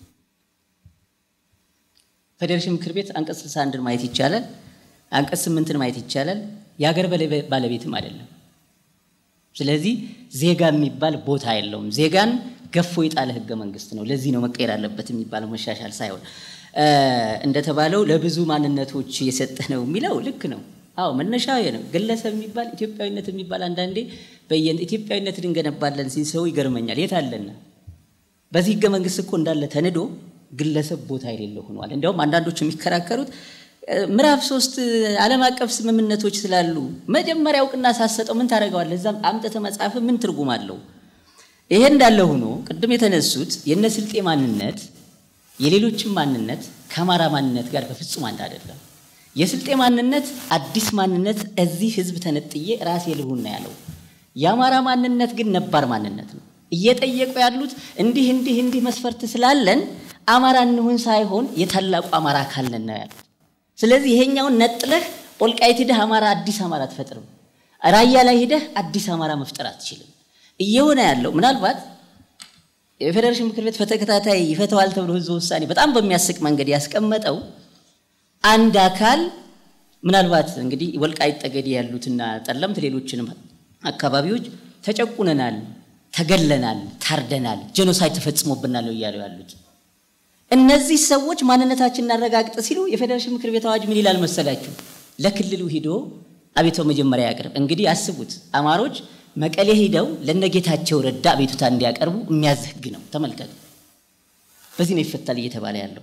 [SPEAKER 3] ፌዴሬሽን ምክር ቤት አንቀጽ 61ን ማየት ይቻላል። አንቀጽ ስምንትን ማየት ይቻላል። የሀገር ባለቤትም አይደለም። ስለዚህ ዜጋ የሚባል ቦታ የለውም። ዜጋን ገፎ የጣለ ህገ መንግስት ነው። ለዚህ ነው መቀየር አለበት የሚባለው መሻሻል ሳይሆን እንደተባለው ለብዙ ማንነቶች የሰጠ ነው የሚለው ልክ ነው። አዎ መነሻ ነው። ግለሰብ የሚባል ኢትዮጵያዊነት የሚባል አንዳንዴ በየን ኢትዮጵያዊነትን እንገነባለን ሲል ሰው ይገርመኛል። የት አለና በዚህ ህገ መንግስት እኮ እንዳለ ተንዶ ግለሰብ ቦታ የሌለው ሆኗል። እንዲያውም አንዳንዶች የሚከራከሩት ምዕራፍ ሶስት ዓለም አቀፍ ስምምነቶች ስላሉ መጀመሪያ እውቅና ሳሰጠው ምን ታደርገዋለህ? እዛም አምጥተህ መጽሐፍ ምን ትርጉም አለው? ይሄ እንዳለ ሆኖ ቅድም የተነሱት የነ ስልጤ ማንነት የሌሎችም ማንነት ከአማራ ማንነት ጋር በፍጹም አንድ አይደለም። የስልጤ ማንነት አዲስ ማንነት እዚህ ህዝብ ተነጥዬ ራሴ ልሁን ነው ያለው። የአማራ ማንነት ግን ነባር ማንነት ነው። እየጠየቁ ያሉት እንዲህ እንዲህ እንዲህ መስፈርት ስላለን አማራ እንሁን ሳይሆን የታላቁ አማራ አካል ነን ነው ያሉት። ስለዚህ ይሄኛውን ነጥለህ ወልቃይት ሂደህ አማራ አዲስ አማራ አትፈጥርም። ራያ ላይ ሂደህ አዲስ አማራ መፍጠር አትችልም። እየሆነ ያለው ምናልባት የፌዴሬሽን ምክር ቤት በተከታታይ ይፈተዋል ተብሎ ህዝብ ውሳኔ በጣም በሚያስቅ መንገድ ያስቀመጠው አንድ አካል ምናልባት እንግዲህ ወልቃይት ጠገዴ ያሉትና ጠለምት ሌሎችንም አካባቢዎች ተጨቁነናል፣ ተገለናል፣ ታርደናል፣ ጄኖሳይድ ተፈጽሞብናል ነው እያሉ ያሉት። እነዚህ ሰዎች ማንነታችን እናረጋግጥ ሲሉ የፌዴሬሽን ምክር ቤት አዋጅ ምን ይላል መሰላችሁ? ለክልሉ ሂዶ አቤቶ መጀመሪያ ያቅርብ። እንግዲህ አስቡት፣ አማሮች መቀሌ ሂደው ለነጌታቸው ረዳ አቤቱታ እንዲያቀርቡ የሚያዝ ህግ ነው። ተመልከቱ። በዚህ ነው ይፈታል እየተባለ ያለው።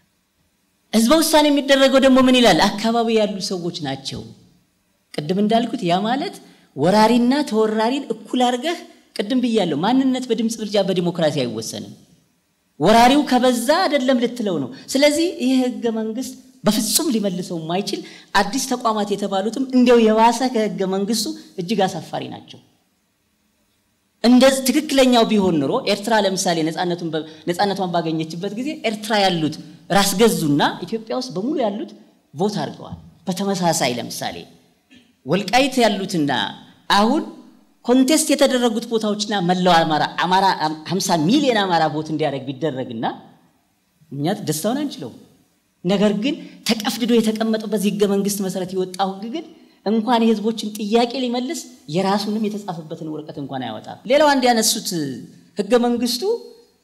[SPEAKER 3] ህዝበ ውሳኔ የሚደረገው ደግሞ ምን ይላል? አካባቢ ያሉ ሰዎች ናቸው። ቅድም እንዳልኩት ያ ማለት ወራሪና ተወራሪን እኩል አድርገህ ቅድም ብያለሁ። ማንነት በድምፅ ብልጫ በዲሞክራሲ አይወሰንም። ወራሪው ከበዛ አይደለም ልትለው ነው። ስለዚህ ይህ ህገ መንግስት በፍጹም ሊመልሰው የማይችል አዲስ ተቋማት የተባሉትም እንዲያው የባሰ ከህገ መንግስቱ እጅግ አሳፋሪ ናቸው። እንደዚህ ትክክለኛው ቢሆን ኑሮ ኤርትራ ለምሳሌ ነፃነቷን ባገኘችበት ጊዜ ኤርትራ ያሉት ራስ ገዙና ኢትዮጵያ ውስጥ በሙሉ ያሉት ቮት አድርገዋል። በተመሳሳይ ለምሳሌ ወልቃይት ያሉትና አሁን ኮንቴስት የተደረጉት ቦታዎችና መላው አማራ አማራ 50 ሚሊዮን አማራ ቮት እንዲያደርግ ቢደረግና እኛ ደስታውን አንችለው። ነገር ግን ተቀፍድዶ የተቀመጠው በዚህ ህገ መንግስት መሰረት የወጣው ህግ ግን እንኳን የህዝቦችን ጥያቄ ሊመልስ የራሱንም የተጻፈበትን ወረቀት እንኳን አያወጣም። ሌላው አንድ ያነሱት ህገ መንግስቱ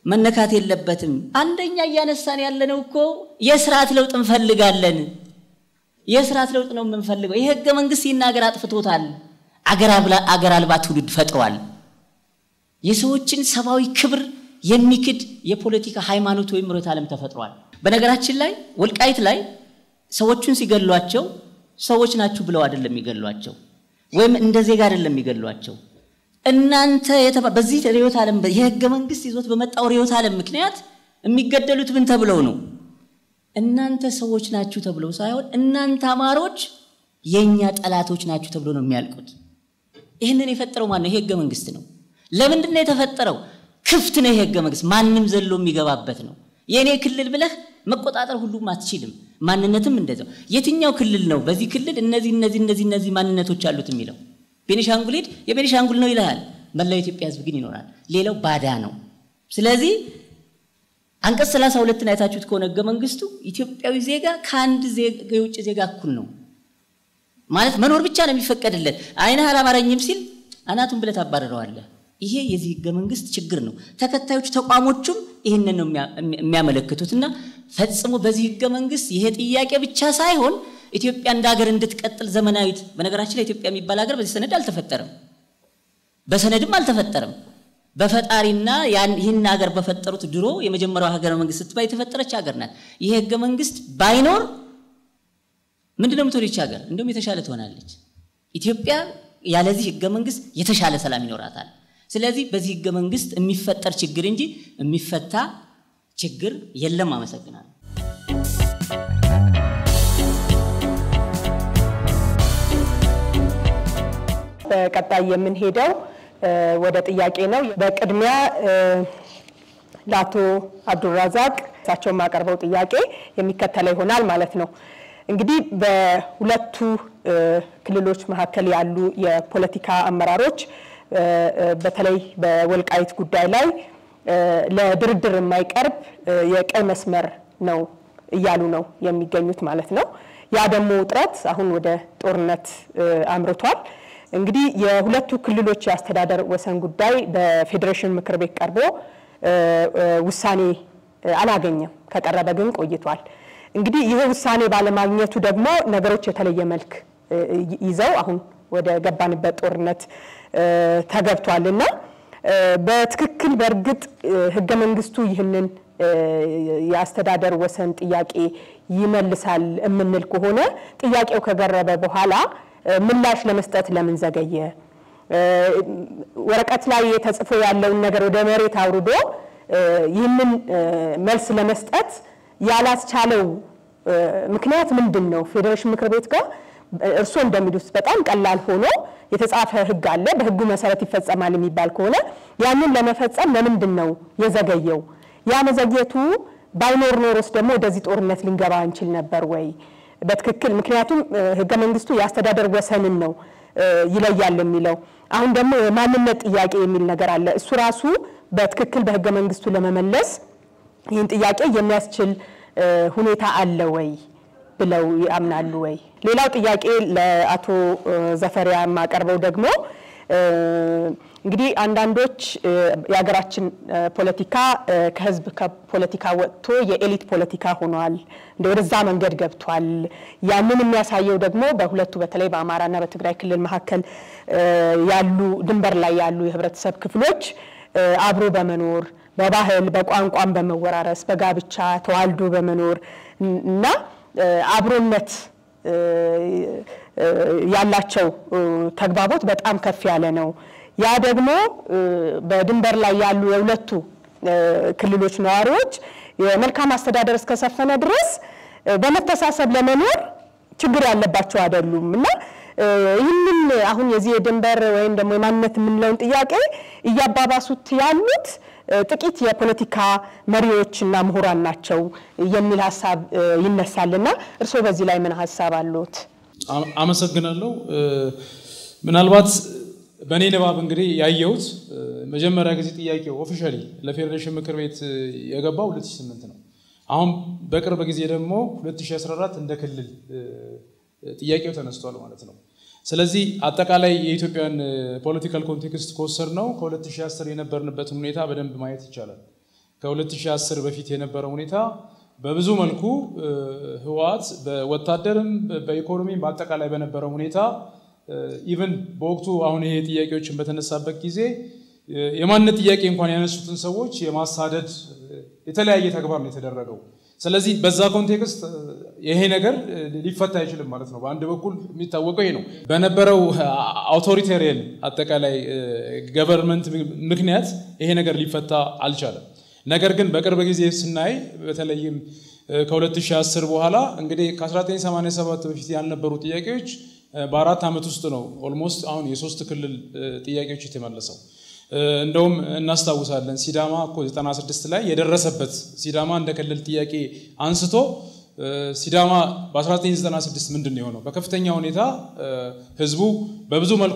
[SPEAKER 3] መነካት የለበትም። አንደኛ እያነሳን ያለነው እኮ የስርዓት ለውጥ እንፈልጋለን። የስርዓት ለውጥ ነው የምንፈልገው። ይህ ህገ መንግስት ይህን ሀገር አጥፍቶታል። አገር አልባ ትውልድ ፈጥሯል። የሰዎችን ሰብአዊ ክብር የሚክድ የፖለቲካ ሃይማኖት ወይም ርዕዮተ ዓለም ተፈጥሯል። በነገራችን ላይ ወልቃይት ላይ ሰዎቹን ሲገሏቸው ሰዎች ናችሁ ብለው አይደለም የሚገሏቸው፣ ወይም እንደ ዜጋ አይደለም የሚገሏቸው። እናንተ በዚህ ርዕዮተ ዓለም የህገ መንግስት ይዞት በመጣው ርዕዮተ ዓለም ምክንያት የሚገደሉት ምን ተብለው ነው? እናንተ ሰዎች ናችሁ ተብለው ሳይሆን እናንተ አማሮች የእኛ ጠላቶች ናችሁ ተብሎ ነው የሚያልቁት። ይህንን የፈጠረው ማን ነው? ይሄ ህገ መንግስት ነው። ለምንድን ነው የተፈጠረው? ክፍት ነው። ይሄ ህገ መንግስት ማንም ዘሎ የሚገባበት ነው። የእኔ ክልል ብለህ መቆጣጠር ሁሉም አትችልም። ማንነትም እንደዛው። የትኛው ክልል ነው በዚህ ክልል እነዚህ እነዚህ እነዚህ እነዚህ ማንነቶች አሉት የሚለው? ቤኒሻንጉል ሄድ የቤኒሻንጉል ነው ይልሃል። መላው የኢትዮጵያ ህዝብ ግን ይኖራል። ሌላው ባዳ ነው። ስለዚህ አንቀጽ 32ን አይታችሁት ከሆነ ህገ መንግስቱ ኢትዮጵያዊ ዜጋ ከአንድ የውጭ ዜጋ እኩል ነው ማለት መኖር ብቻ ነው የሚፈቀድለት። አይንህ አላማረኝም ሲል አናቱን ብለህ ታባረረዋለህ። ይሄ የዚህ ህገ መንግስት ችግር ነው። ተከታዮቹ ተቋሞቹም ይህንን ነው የሚያመለክቱት እና ፈጽሞ በዚህ ህገ መንግስት ይሄ ጥያቄ ብቻ ሳይሆን ኢትዮጵያ እንደ ሀገር እንድትቀጥል ዘመናዊት፣ በነገራችን ላይ ኢትዮጵያ የሚባል ሀገር በዚህ ሰነድ አልተፈጠረም፣ በሰነድም አልተፈጠረም። በፈጣሪና ይህን ሀገር በፈጠሩት ድሮ የመጀመሪያው ሀገረ መንግስት ስትባል የተፈጠረች ሀገር ናት። ይሄ ህገ መንግስት ባይኖር ምንድን ነው የምትሆን ይች ሀገር? እንደውም የተሻለ ትሆናለች። ኢትዮጵያ ያለዚህ ህገ መንግስት የተሻለ ሰላም ይኖራታል። ስለዚህ በዚህ ህገ መንግስት የሚፈጠር ችግር እንጂ የሚፈታ ችግር የለም። አመሰግናለሁ።
[SPEAKER 1] በቀጣይ የምንሄደው ወደ ጥያቄ ነው። በቅድሚያ ለአቶ አብዱራዛቅ እሳቸው የማቀርበው ጥያቄ የሚከተለው ይሆናል ማለት ነው። እንግዲህ በሁለቱ ክልሎች መካከል ያሉ የፖለቲካ አመራሮች በተለይ በወልቃይት ጉዳይ ላይ ለድርድር የማይቀርብ የቀይ መስመር ነው እያሉ ነው የሚገኙት ማለት ነው። ያ ደግሞ ውጥረት አሁን ወደ ጦርነት አምርቷል። እንግዲህ የሁለቱ ክልሎች የአስተዳደር ወሰን ጉዳይ በፌዴሬሽን ምክር ቤት ቀርቦ ውሳኔ አላገኘም። ከቀረበ ግን ቆይቷል። እንግዲህ ይህ ውሳኔ ባለማግኘቱ ደግሞ ነገሮች የተለየ መልክ ይዘው አሁን ወደ ገባንበት ጦርነት ተገብቷል እና በትክክል በእርግጥ ህገ መንግስቱ ይህንን የአስተዳደር ወሰን ጥያቄ ይመልሳል የምንል ከሆነ ጥያቄው ከቀረበ በኋላ ምላሽ ለመስጠት ለምን ዘገየ? ወረቀት ላይ ተጽፎ ያለውን ነገር ወደ መሬት አውርዶ ይህንን መልስ ለመስጠት ያላስቻለው ምክንያት ምንድን ነው? ፌዴሬሽን ምክር ቤት ጋር እርስዎ እንደሚሉት በጣም ቀላል ሆኖ የተጻፈ ህግ አለ። በህጉ መሰረት ይፈጸማል የሚባል ከሆነ ያንን ለመፈጸም ለምንድን ነው የዘገየው? ያ መዘግየቱ ባይኖር ኖሮስ ደግሞ ወደዚህ ጦርነት ልንገባ እንችል ነበር ወይ? በትክክል ምክንያቱም ህገ መንግስቱ የአስተዳደር ወሰንን ነው ይለያል የሚለው። አሁን ደግሞ የማንነት ጥያቄ የሚል ነገር አለ። እሱ ራሱ በትክክል በህገ መንግስቱ ለመመለስ ይህን ጥያቄ የሚያስችል ሁኔታ አለ ወይ ብለው ያምናሉ ወይ? ሌላው ጥያቄ ለአቶ ዘፈሪያ የማቀርበው ደግሞ እንግዲህ አንዳንዶች የሀገራችን ፖለቲካ ከህዝብ ፖለቲካ ወጥቶ የኤሊት ፖለቲካ ሆኗል፣ እንደ ወደዛ መንገድ ገብቷል። ያንን የሚያሳየው ደግሞ በሁለቱ በተለይ በአማራና በትግራይ ክልል መካከል ያሉ ድንበር ላይ ያሉ የህብረተሰብ ክፍሎች አብሮ በመኖር በባህል በቋንቋም በመወራረስ በጋብቻ ተዋልዶ በመኖር እና አብሮነት ያላቸው ተግባቦት በጣም ከፍ ያለ ነው። ያ ደግሞ በድንበር ላይ ያሉ የሁለቱ ክልሎች ነዋሪዎች የመልካም አስተዳደር እስከሰፈነ ድረስ በመተሳሰብ ለመኖር ችግር ያለባቸው አይደሉም እና ይህንን አሁን የዚህ የድንበር ወይም ደግሞ የማንነት የምንለውን ጥያቄ እያባባሱት ያሉት ጥቂት የፖለቲካ መሪዎች እና ምሁራን ናቸው የሚል ሀሳብ ይነሳልና እርስዎ በዚህ ላይ ምን ሀሳብ አሉት?
[SPEAKER 2] አመሰግናለሁ። ምናልባት በእኔ ንባብ እንግዲህ ያየሁት መጀመሪያ ጊዜ ጥያቄው ኦፊሻሊ ለፌዴሬሽን ምክር ቤት የገባው 2008 ነው። አሁን በቅርብ ጊዜ ደግሞ 2014 እንደ ክልል ጥያቄው ተነስቷል ማለት ነው። ስለዚህ አጠቃላይ የኢትዮጵያን ፖለቲካል ኮንቴክስት ከወሰድ ነው ከ2010 የነበርንበትን ሁኔታ በደንብ ማየት ይቻላል። ከ2010 በፊት የነበረው ሁኔታ በብዙ መልኩ ህወሓት በወታደርም በኢኮኖሚም በአጠቃላይ በነበረው ሁኔታ ኢቨን በወቅቱ አሁን ይሄ ጥያቄዎችን በተነሳበት ጊዜ የማንነት ጥያቄ እንኳን ያነሱትን ሰዎች የማሳደድ የተለያየ ተግባር ነው የተደረገው። ስለዚህ በዛ ኮንቴክስት ይሄ ነገር ሊፈታ አይችልም ማለት ነው። በአንድ በኩል የሚታወቀው ይሄ ነው። በነበረው አውቶሪታሪያን አጠቃላይ ገቨርንመንት ምክንያት ይሄ ነገር ሊፈታ አልቻለም። ነገር ግን በቅርብ ጊዜ ስናይ በተለይም ከ2010 በኋላ እንግዲህ ከ1987 በፊት ያልነበሩ ጥያቄዎች በአራት ዓመት ውስጥ ነው ኦልሞስት አሁን የሶስት ክልል ጥያቄዎች የተመለሰው። እንደውም እናስታውሳለን ሲዳማ እኮ 96 ላይ የደረሰበት ሲዳማ እንደ ክልል ጥያቄ አንስቶ ሲዳማ በ1996 ምንድን ነው የሆነው? በከፍተኛ ሁኔታ ህዝቡ በብዙ መልኩ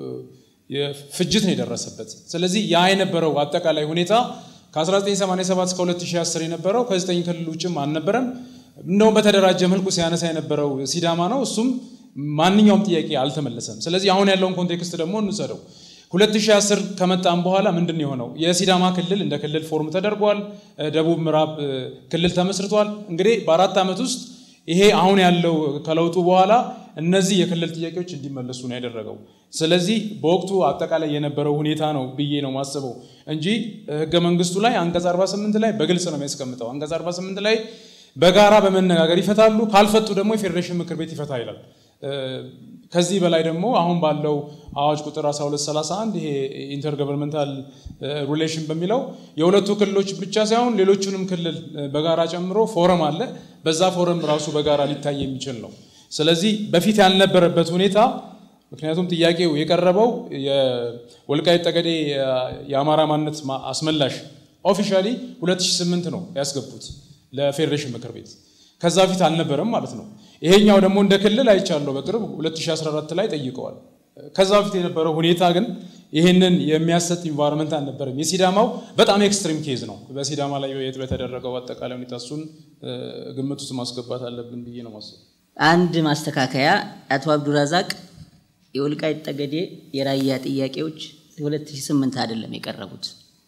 [SPEAKER 2] ፍጅት ነው የደረሰበት። ስለዚህ ያ የነበረው አጠቃላይ ሁኔታ ከ1987 እስከ 2010 የነበረው ከዘጠኝ ክልል ውጭም አልነበረም። እንደውም በተደራጀ መልኩ ሲያነሳ የነበረው ሲዳማ ነው። እሱም ማንኛውም ጥያቄ አልተመለሰም። ስለዚህ አሁን ያለውን ኮንቴክስት ደግሞ እንውሰደው። 2010 ከመጣም በኋላ ምንድን ነው የሆነው? የሲዳማ ክልል እንደ ክልል ፎርም ተደርጓል። ደቡብ ምዕራብ ክልል ተመስርቷል። እንግዲህ በአራት ዓመት ውስጥ ይሄ አሁን ያለው ከለውጡ በኋላ እነዚህ የክልል ጥያቄዎች እንዲመለሱ ነው ያደረገው። ስለዚህ በወቅቱ አጠቃላይ የነበረው ሁኔታ ነው ብዬ ነው ማስበው እንጂ ህገ መንግስቱ ላይ አንቀጽ 48 ላይ በግልጽ ነው የሚያስቀምጠው። አንቀጽ 48 ላይ በጋራ በመነጋገር ይፈታሉ፣ ካልፈቱ ደግሞ የፌዴሬሽን ምክር ቤት ይፈታ ይላል። ከዚህ በላይ ደግሞ አሁን ባለው አዋጅ ቁጥር 1231 ይሄ ኢንተርገቨርንመንታል ሪሌሽን በሚለው የሁለቱ ክልሎች ብቻ ሳይሆን ሌሎቹንም ክልል በጋራ ጨምሮ ፎረም አለ። በዛ ፎረም ራሱ በጋራ ሊታይ የሚችል ነው። ስለዚህ በፊት ያልነበረበት ሁኔታ ምክንያቱም ጥያቄው የቀረበው የወልቃይት ጠገዴ የአማራ ማንነት አስመላሽ ኦፊሻሊ 2008 ነው ያስገቡት ለፌዴሬሽን ምክር ቤት። ከዛ በፊት አልነበረም ማለት ነው። ይሄኛው ደግሞ እንደ ክልል አይቻለሁ በቅርብ 2014 ላይ ጠይቀዋል። ከዛ በፊት የነበረው ሁኔታ ግን ይህንን የሚያሰጥ ኢንቫይሮንመንት አልነበረም። የሲዳማው በጣም ኤክስትሪም ኬዝ ነው። በሲዳማ ላይ በተደረገው አጠቃላይ ሁኔታ እሱን ግምት ውስጥ ማስገባት አለብን ብዬ ነው ማስበው።
[SPEAKER 3] አንድ ማስተካከያ አቶ አብዱራዛቅ የወልቃይት ጠገዴ የራያ ጥያቄዎች 2008 አይደለም የቀረቡት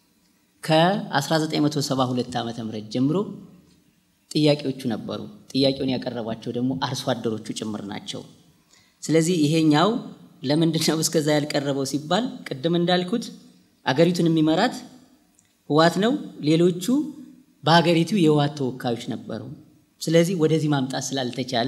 [SPEAKER 3] ከ1972 ዓ ም ጀምሮ ጥያቄዎቹ ነበሩ። ጥያቄውን ያቀረቧቸው ደግሞ አርሶ አደሮቹ ጭምር ናቸው። ስለዚህ ይሄኛው ለምንድን ነው እስከዛ ያልቀረበው ሲባል ቅድም እንዳልኩት አገሪቱን የሚመራት ህዋት ነው። ሌሎቹ በሀገሪቱ የህዋት ተወካዮች ነበሩ። ስለዚህ ወደዚህ ማምጣት ስላልተቻለ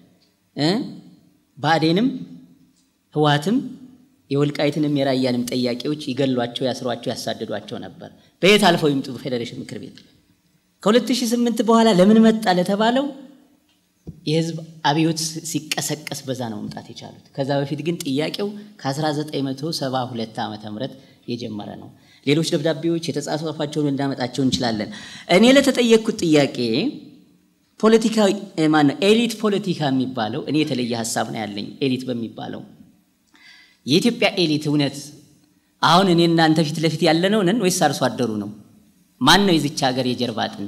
[SPEAKER 3] ብአዴንም ህዋትም የወልቃይትንም የራያንም ጥያቄዎች ይገሏቸው፣ ያስሯቸው፣ ያሳድዷቸው ነበር። በየት አልፈው ይምጡ ፌዴሬሽን ምክር ቤት ከ2008 በኋላ ለምን መጣ ለተባለው የህዝብ አብዮት ሲቀሰቀስ በዛ ነው መምጣት የቻሉት። ከዛ በፊት ግን ጥያቄው ከ1972 ዓ ም የጀመረ ነው። ሌሎች ደብዳቤዎች የተጻፏቸውን እንዳመጣቸው እንችላለን። እኔ ለተጠየቅኩት ጥያቄ ፖለቲካ ማነው ኤሊት ፖለቲካ የሚባለው እኔ የተለየ ሀሳብ ነው ያለኝ። ኤሊት በሚባለው የኢትዮጵያ ኤሊት እውነት አሁን እኔ እናንተ ፊት ለፊት ያለነው ነን ወይስ አርሶ አደሩ ነው? ማን ነው የዚች ሀገር የጀርባ አጥንት?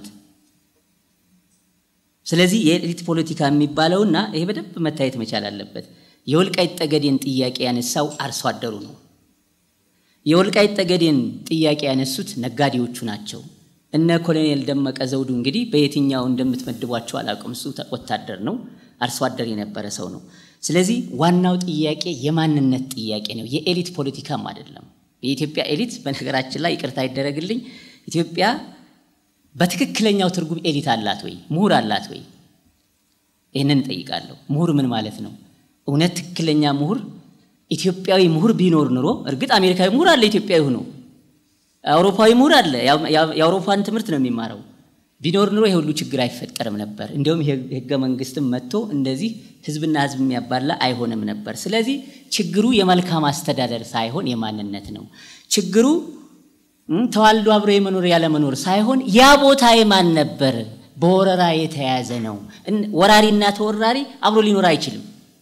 [SPEAKER 3] ስለዚህ የኤሊት ፖለቲካ የሚባለውና ይሄ በደንብ መታየት መቻል አለበት። የወልቃይት ጠገዴን ጥያቄ ያነሳው አርሶ አደሩ ነው። የወልቃይት ጠገዴን ጥያቄ ያነሱት ነጋዴዎቹ ናቸው። እነ ኮሎኔል ደመቀ ዘውዱ እንግዲህ በየትኛው እንደምትመድቧቸው አላውቅም። እሱ ወታደር ነው፣ አርሶ አደር የነበረ ሰው ነው። ስለዚህ ዋናው ጥያቄ የማንነት ጥያቄ ነው፣ የኤሊት ፖለቲካም አይደለም። የኢትዮጵያ ኤሊት በነገራችን ላይ ይቅርታ ይደረግልኝ ኢትዮጵያ በትክክለኛው ትርጉም ኤሊት አላት ወይ? ምሁር አላት ወይ? ይህንን እጠይቃለሁ። ምሁር ምን ማለት ነው? እውነት ትክክለኛ ምሁር ኢትዮጵያዊ ምሁር ቢኖር ኑሮ እርግጥ አሜሪካዊ ምሁር አለ፣ ኢትዮጵያዊ ሆኖ አውሮፓዊ ምሁር አለ፣ የአውሮፓን ትምህርት ነው የሚማረው። ቢኖር ኑሮ የሁሉ ችግር አይፈጠርም ነበር። እንዲሁም ህገ መንግስትም መጥቶ እንደዚህ ህዝብና ህዝብ የሚያባላ አይሆንም ነበር። ስለዚህ ችግሩ የመልካም አስተዳደር ሳይሆን የማንነት ነው ችግሩ ተዋልዶ አብሮ የመኖር ያለመኖር ሳይሆን ያ ቦታ የማን ነበር? በወረራ የተያዘ ነው። ወራሪና ተወራሪ አብሮ ሊኖር አይችልም።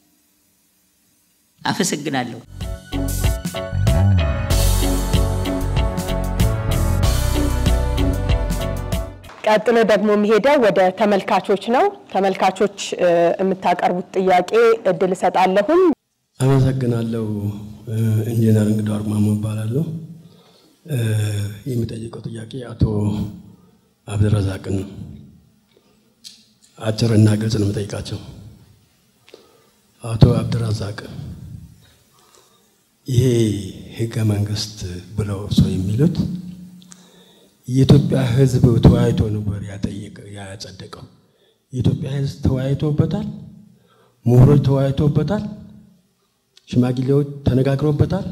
[SPEAKER 3] አመሰግናለሁ።
[SPEAKER 1] ቀጥሎ ደግሞ የሚሄደው ወደ ተመልካቾች ነው። ተመልካቾች የምታቀርቡት ጥያቄ እድል እሰጣለሁም።
[SPEAKER 4] አመሰግናለሁ። ኢንጂነር እንግዳ አርማሞ እባላለሁ። የሚጠይቀው ጥያቄ አቶ አብድረዛቅን ነው። አጭር እና ግልጽ ነው የምጠይቃቸው። አቶ አብድረዛቅ ይሄ ህገ መንግስት ብለው ሰው የሚሉት የኢትዮጵያ ህዝብ ተወያይቶ ነበር ያጠየቀ ያጸደቀው። የኢትዮጵያ ህዝብ ተወያይቶበታል፣ ምሁሮች ተወያይቶበታል፣ ሽማግሌዎች ተነጋግሮበታል።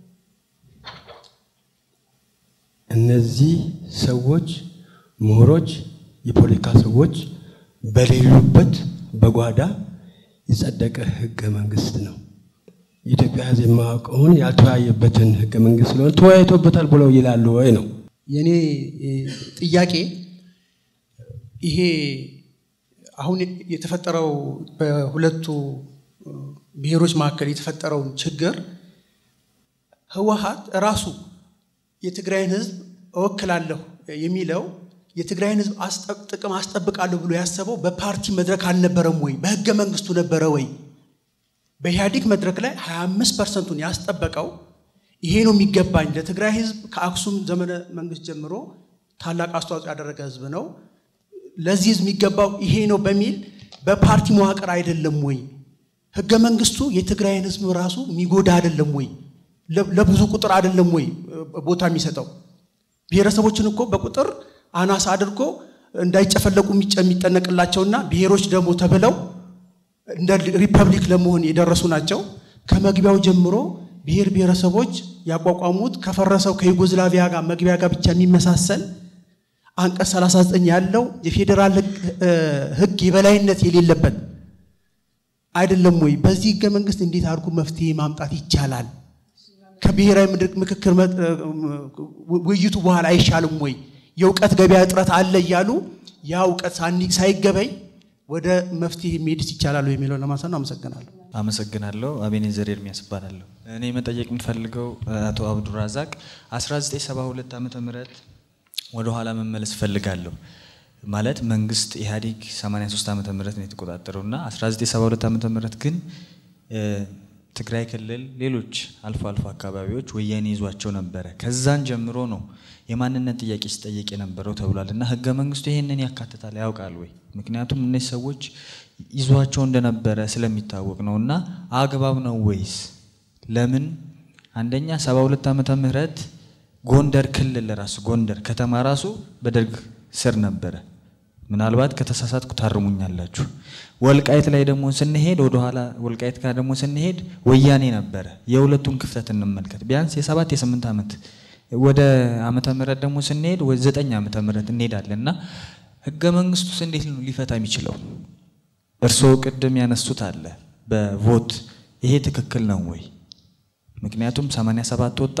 [SPEAKER 4] እነዚህ ሰዎች ምሁሮች፣ የፖለቲካ ሰዎች በሌሉበት በጓዳ የጸደቀ ህገ መንግስት ነው። የኢትዮጵያ ህዝብ የማያውቀውን ያልተወያየበትን ህገ መንግስት ስለሆነ ተወያይቶበታል ብለው ይላሉ ወይ ነው?
[SPEAKER 5] የኔ ጥያቄ ይሄ አሁን የተፈጠረው በሁለቱ ብሔሮች መካከል የተፈጠረውን ችግር ህወሓት ራሱ የትግራይን ህዝብ እወክላለሁ የሚለው የትግራይን ህዝብ ጥቅም አስጠብቃለሁ ብሎ ያሰበው በፓርቲ መድረክ አልነበረም ወይ? በህገ መንግስቱ ነበረ ወይ? በኢህአዴግ መድረክ ላይ 25 ፐርሰንቱን ያስጠበቀው ይሄ ነው የሚገባኝ ለትግራይ ህዝብ ከአክሱም ዘመነ መንግስት ጀምሮ ታላቅ አስተዋጽኦ ያደረገ ህዝብ ነው፣ ለዚህ ህዝብ የሚገባው ይሄ ነው በሚል በፓርቲ መዋቅር አይደለም ወይ? ህገ መንግስቱ የትግራይን ህዝብ ራሱ የሚጎዳ አይደለም ወይ? ለብዙ ቁጥር አይደለም ወይ ቦታ የሚሰጠው? ብሔረሰቦችን እኮ በቁጥር አናሳ አድርጎ እንዳይጨፈለቁ የሚጠነቅላቸውና ብሔሮች ደግሞ ተብለው እንደ ሪፐብሊክ ለመሆን የደረሱ ናቸው። ከመግቢያው ጀምሮ ብሔር ብሔረሰቦች ያቋቋሙት ከፈረሰው ከዩጎዝላቪያ ጋር መግቢያ ጋር ብቻ የሚመሳሰል አንቀጽ 39 ያለው የፌዴራል ህግ የበላይነት የሌለበት አይደለም ወይ? በዚህ ህገ መንግስት እንዴት አድርጎ መፍትሄ ማምጣት ይቻላል? ከብሔራዊ ምክክር ውይይቱ በኋላ አይሻልም ወይ? የእውቀት ገበያ እጥረት አለ እያሉ ያ እውቀት ሳይገበይ ወደ መፍትሄ መሄድስ ይቻላል የሚለው ለማንሳት ነው። አመሰግናለሁ።
[SPEAKER 6] አመሰግናለሁ። አቤኔዘር ኤርሚያስ እባላለሁ። እኔ መጠየቅ የምፈልገው አቶ አብዱራዛቅ 1972 ዓመተ ምህረት ወደ ኋላ መመለስ እፈልጋለሁ። ማለት መንግስት ኢህአዴግ 83 ዓመተ ምህረት ነው የተቆጣጠረው እና 1972 ዓመተ ምህረት ግን ትግራይ ክልል፣ ሌሎች አልፎ አልፎ አካባቢዎች ወያኔ ይዟቸው ነበረ። ከዛን ጀምሮ ነው የማንነት ጥያቄ ሲጠየቅ የነበረው ተብሏል እና ህገ መንግስቱ ይሄንን ያካትታል ያውቃል ወይ? ምክንያቱም እነዚህ ሰዎች ይዟቸው እንደነበረ ስለሚታወቅ ነው እና አግባብ ነው ወይስ? ለምን አንደኛ 72 ዓመተ ምህረት ጎንደር ክልል ራሱ ጎንደር ከተማ ራሱ በደርግ ስር ነበረ። ምናልባት ከተሳሳትኩ ታርሙኛላችሁ። ወልቃይት ላይ ደግሞ ስንሄድ ወደኋላ ወልቃይት ጋር ደግሞ ስንሄድ ወያኔ ነበረ። የሁለቱን ክፍተት እንመልከት። ቢያንስ የሰባት የስምንት ዓመት ወደ ዓመተ ምህረት ደግሞ ስንሄድ ወደ ዘጠኝ ዓመተ ምህረት እንሄዳለን እና ህገ መንግስቱስ እንዴት ነው ሊፈታ የሚችለው? እርስዎ ቅድም ያነሱት አለ በቮት ይሄ ትክክል ነው ወይ? ምክንያቱም 87 ወጣ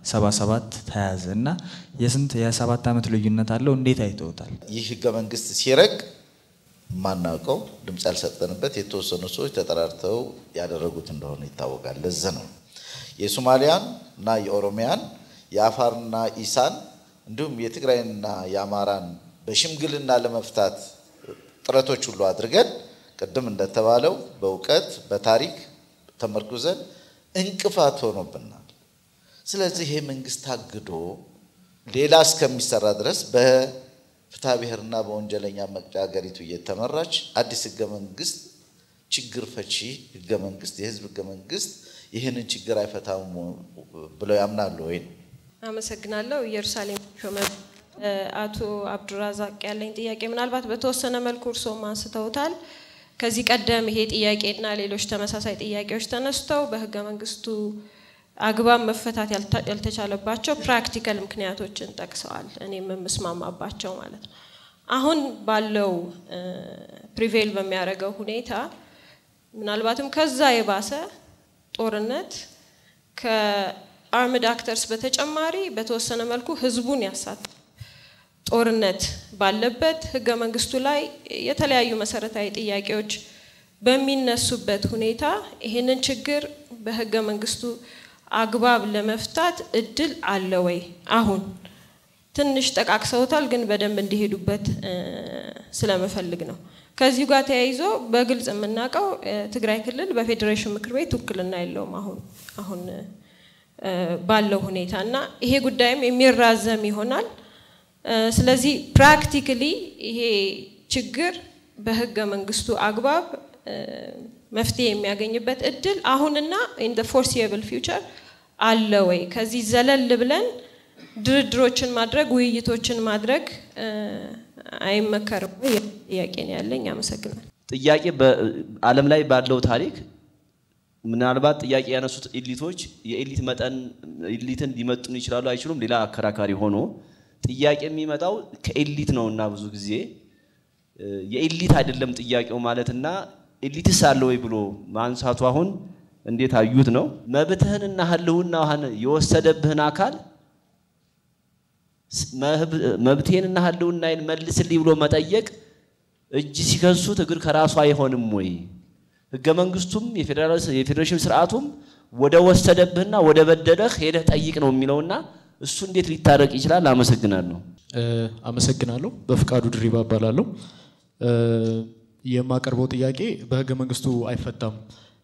[SPEAKER 6] 77 ተያዘ እና የስንት የሰባት ዓመት ልዩነት አለው። እንዴት አይተውታል?
[SPEAKER 7] ይህ ህገ መንግስት ሲረቅ የማናውቀው ድምፅ ያልሰጠንበት የተወሰኑ ሰዎች ተጠራርተው ያደረጉት እንደሆነ ይታወቃል። ለዚህ ነው የሶማሊያን እና የኦሮሚያን የአፋርና ኢሳን እንዲሁም የትግራይንና የአማራን በሽምግልና ለመፍታት ጥረቶች ሁሉ አድርገን ቅድም እንደተባለው በእውቀት በታሪክ ተመርኩዘን እንቅፋት ሆኖብናል። ስለዚህ ይሄ መንግስት ታግዶ ሌላ እስከሚሰራ ድረስ በፍትሐ ብሔርና በወንጀለኛ መቅጫ ሀገሪቱ እየተመራች አዲስ ህገ መንግስት ችግር ፈቺ ህገ መንግስት የህዝብ ህገ መንግስት ይህንን ችግር አይፈታም ብለው ያምናሉ ወይ?
[SPEAKER 8] አመሰግናለሁ። ኢየሩሳሌም ሾመ። አቶ አብዱራዛቅ ያለኝ ጥያቄ ምናልባት በተወሰነ መልኩ እርስዎም አንስተውታል። ከዚህ ቀደም ይሄ ጥያቄና ሌሎች ተመሳሳይ ጥያቄዎች ተነስተው በህገ መንግስቱ አግባብ መፈታት ያልተቻለባቸው ፕራክቲካል ምክንያቶችን ጠቅሰዋል። እኔም የምስማማባቸው ማለት ነው። አሁን ባለው ፕሪቬል በሚያደርገው ሁኔታ ምናልባትም ከዛ የባሰ ጦርነት ከአርምድ አክተርስ በተጨማሪ በተወሰነ መልኩ ህዝቡን ያሳት ጦርነት ባለበት ህገ መንግስቱ ላይ የተለያዩ መሰረታዊ ጥያቄዎች በሚነሱበት ሁኔታ ይህንን ችግር በህገ መንግስቱ አግባብ ለመፍታት እድል አለ ወይ? አሁን ትንሽ ጠቃቅሰውታል፣ ግን በደንብ እንዲሄዱበት ስለምፈልግ ነው። ከዚሁ ጋር ተያይዞ በግልጽ የምናውቀው ትግራይ ክልል በፌዴሬሽን ምክር ቤት ውክልና የለውም አሁን አሁን ባለው ሁኔታ እና ይሄ ጉዳይም የሚራዘም ይሆናል። ስለዚህ ፕራክቲካሊ ይሄ ችግር በህገ መንግስቱ አግባብ መፍትሄ የሚያገኝበት እድል አሁንና ኢን ፎርሲየብል ፊውቸር አለ ወይ? ከዚህ ዘለል ብለን ድርድሮችን ማድረግ ውይይቶችን ማድረግ አይመከርም ወይ? ጥያቄ ነው ያለኝ። አመሰግናል።
[SPEAKER 9] ጥያቄ በዓለም ላይ ባለው ታሪክ ምናልባት ጥያቄ ያነሱት ኤሊቶች የኤሊት መጠን ኤሊትን ሊመጥኑ ይችላሉ አይችሉም፣ ሌላ አከራካሪ ሆኖ ጥያቄ የሚመጣው ከኤሊት ነው እና ብዙ ጊዜ የኤሊት አይደለም ጥያቄው ማለትና ኤሊትስ አለ ወይ ብሎ ማንሳቱ አሁን እንዴት አዩት ነው። መብትህንና ህልውናህን የወሰደብህን አካል መብቴንና ህልውናዬን መልስልኝ ብሎ መጠየቅ እጅ ሲከሱት እግር ከራሱ አይሆንም ወይ? ህገ መንግስቱም የፌዴሬሽን ስርዓቱም ወደ ወሰደብህና ወደ በደለህ ሄደህ ጠይቅ ነው የሚለውና እሱ እንዴት ሊታረቅ ይችላል? አመሰግናለሁ።
[SPEAKER 10] አመሰግናለሁ። በፍቃዱ ድሪባ እባላለሁ። የማቀርበው ጥያቄ በህገ መንግስቱ አይፈታም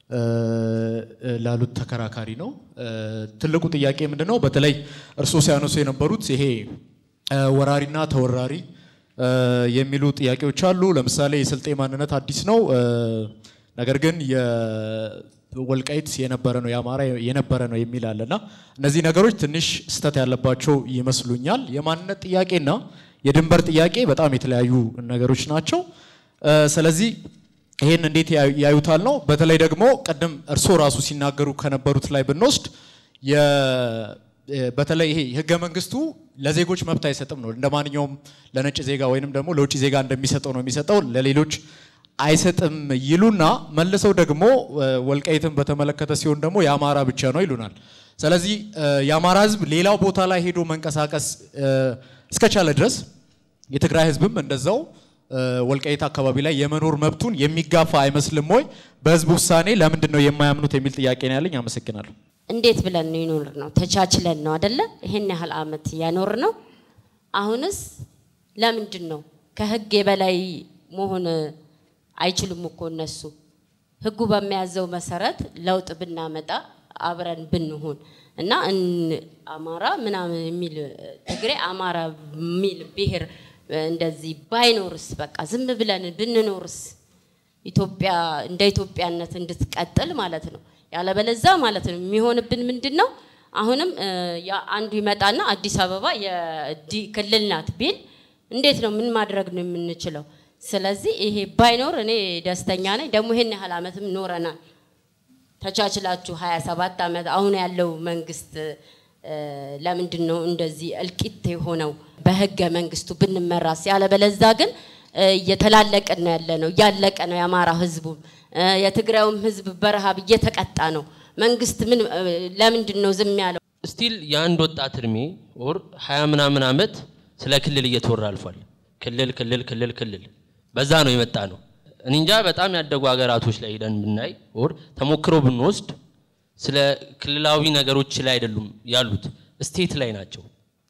[SPEAKER 10] ላሉት ተከራካሪ ነው። ትልቁ ጥያቄ ምንድን ነው? በተለይ እርስዎ ሲያነሱ የነበሩት ይሄ ወራሪና ተወራሪ የሚሉ ጥያቄዎች አሉ። ለምሳሌ የስልጤ ማንነት አዲስ ነው፣ ነገር ግን የወልቃይት የነበረ ነው የአማራ የነበረ ነው የሚል አለና እነዚህ ነገሮች ትንሽ ስህተት ያለባቸው ይመስሉኛል። የማንነት ጥያቄና የድንበር ጥያቄ በጣም የተለያዩ ነገሮች ናቸው። ስለዚህ ይሄን እንዴት ያዩታል ነው። በተለይ ደግሞ ቅድም እርስዎ ራሱ ሲናገሩ ከነበሩት ላይ ብንወስድ በተለይ ይሄ ህገ መንግስቱ ለዜጎች መብት አይሰጥም ነው። እንደ ማንኛውም ለነጭ ዜጋ ወይንም ደግሞ ለውጭ ዜጋ እንደሚሰጠው ነው የሚሰጠው፣ ለሌሎች አይሰጥም ይሉና መልሰው ደግሞ ወልቃይትን በተመለከተ ሲሆን ደግሞ የአማራ ብቻ ነው ይሉናል። ስለዚህ የአማራ ህዝብ ሌላው ቦታ ላይ ሄዶ መንቀሳቀስ እስከቻለ ድረስ የትግራይ ህዝብም እንደዛው ወልቃይት አካባቢ ላይ የመኖር መብቱን የሚጋፋ አይመስልም ወይ? በህዝብ ውሳኔ ለምንድን ነው የማያምኑት የሚል ጥያቄ ነው ያለኝ። አመሰግናለሁ።
[SPEAKER 11] እንዴት ብለን ነው ይኖር ነው? ተቻችለን ነው አደለ? ይሄን ያህል አመት ያኖር ነው። አሁንስ ለምንድን ነው ከህግ የበላይ መሆን አይችሉም እኮ እነሱ። ህጉ በሚያዘው መሰረት ለውጥ ብናመጣ አብረን ብንሆን እና አማራ ምናምን የሚል ትግሬ አማራ የሚል ብሔር እንደዚህ ባይኖርስ በቃ ዝም ብለን ብንኖርስ ኢትዮጵያ እንደ ኢትዮጵያነት እንድትቀጥል ማለት ነው። ያለበለዛ ማለት ነው የሚሆንብን ምንድን ነው? አሁንም አንዱ ይመጣና አዲስ አበባ ክልል ናት ቢል እንዴት ነው ምን ማድረግ ነው የምንችለው? ስለዚህ ይሄ ባይኖር እኔ ደስተኛ ነኝ። ደግሞ ይሄን ያህል አመትም ኖረናል ተቻችላችሁ 27 ዓመት አሁን ያለው መንግስት ለምንድን ነው እንደዚህ እልቂት የሆነው? በህገ መንግስቱ ብንመራስ። ያለበለዛ ግን እየተላለቅን ነው ያለ ነው፣ እያለቀ ነው የአማራ ህዝቡም የትግራዩም ህዝብ በረሃብ እየተቀጣ ነው። መንግስት ምን ለምንድን ነው ዝም ያለው?
[SPEAKER 12] ስቲል የአንድ ወጣት እድሜ ኦር ሀያ ምናምን ዓመት ስለ ክልል እየተወራ አልፏል። ክልል ክልል ክልል ክልል በዛ ነው የመጣ ነው። እኔ እንጃ በጣም ያደጉ ሀገራቶች ላይ ሄደን ብናይ ኦር ተሞክሮ ብንወስድ ስለ ክልላዊ ነገሮች ላይ አይደሉም ያሉት፣ ስቴት ላይ ናቸው።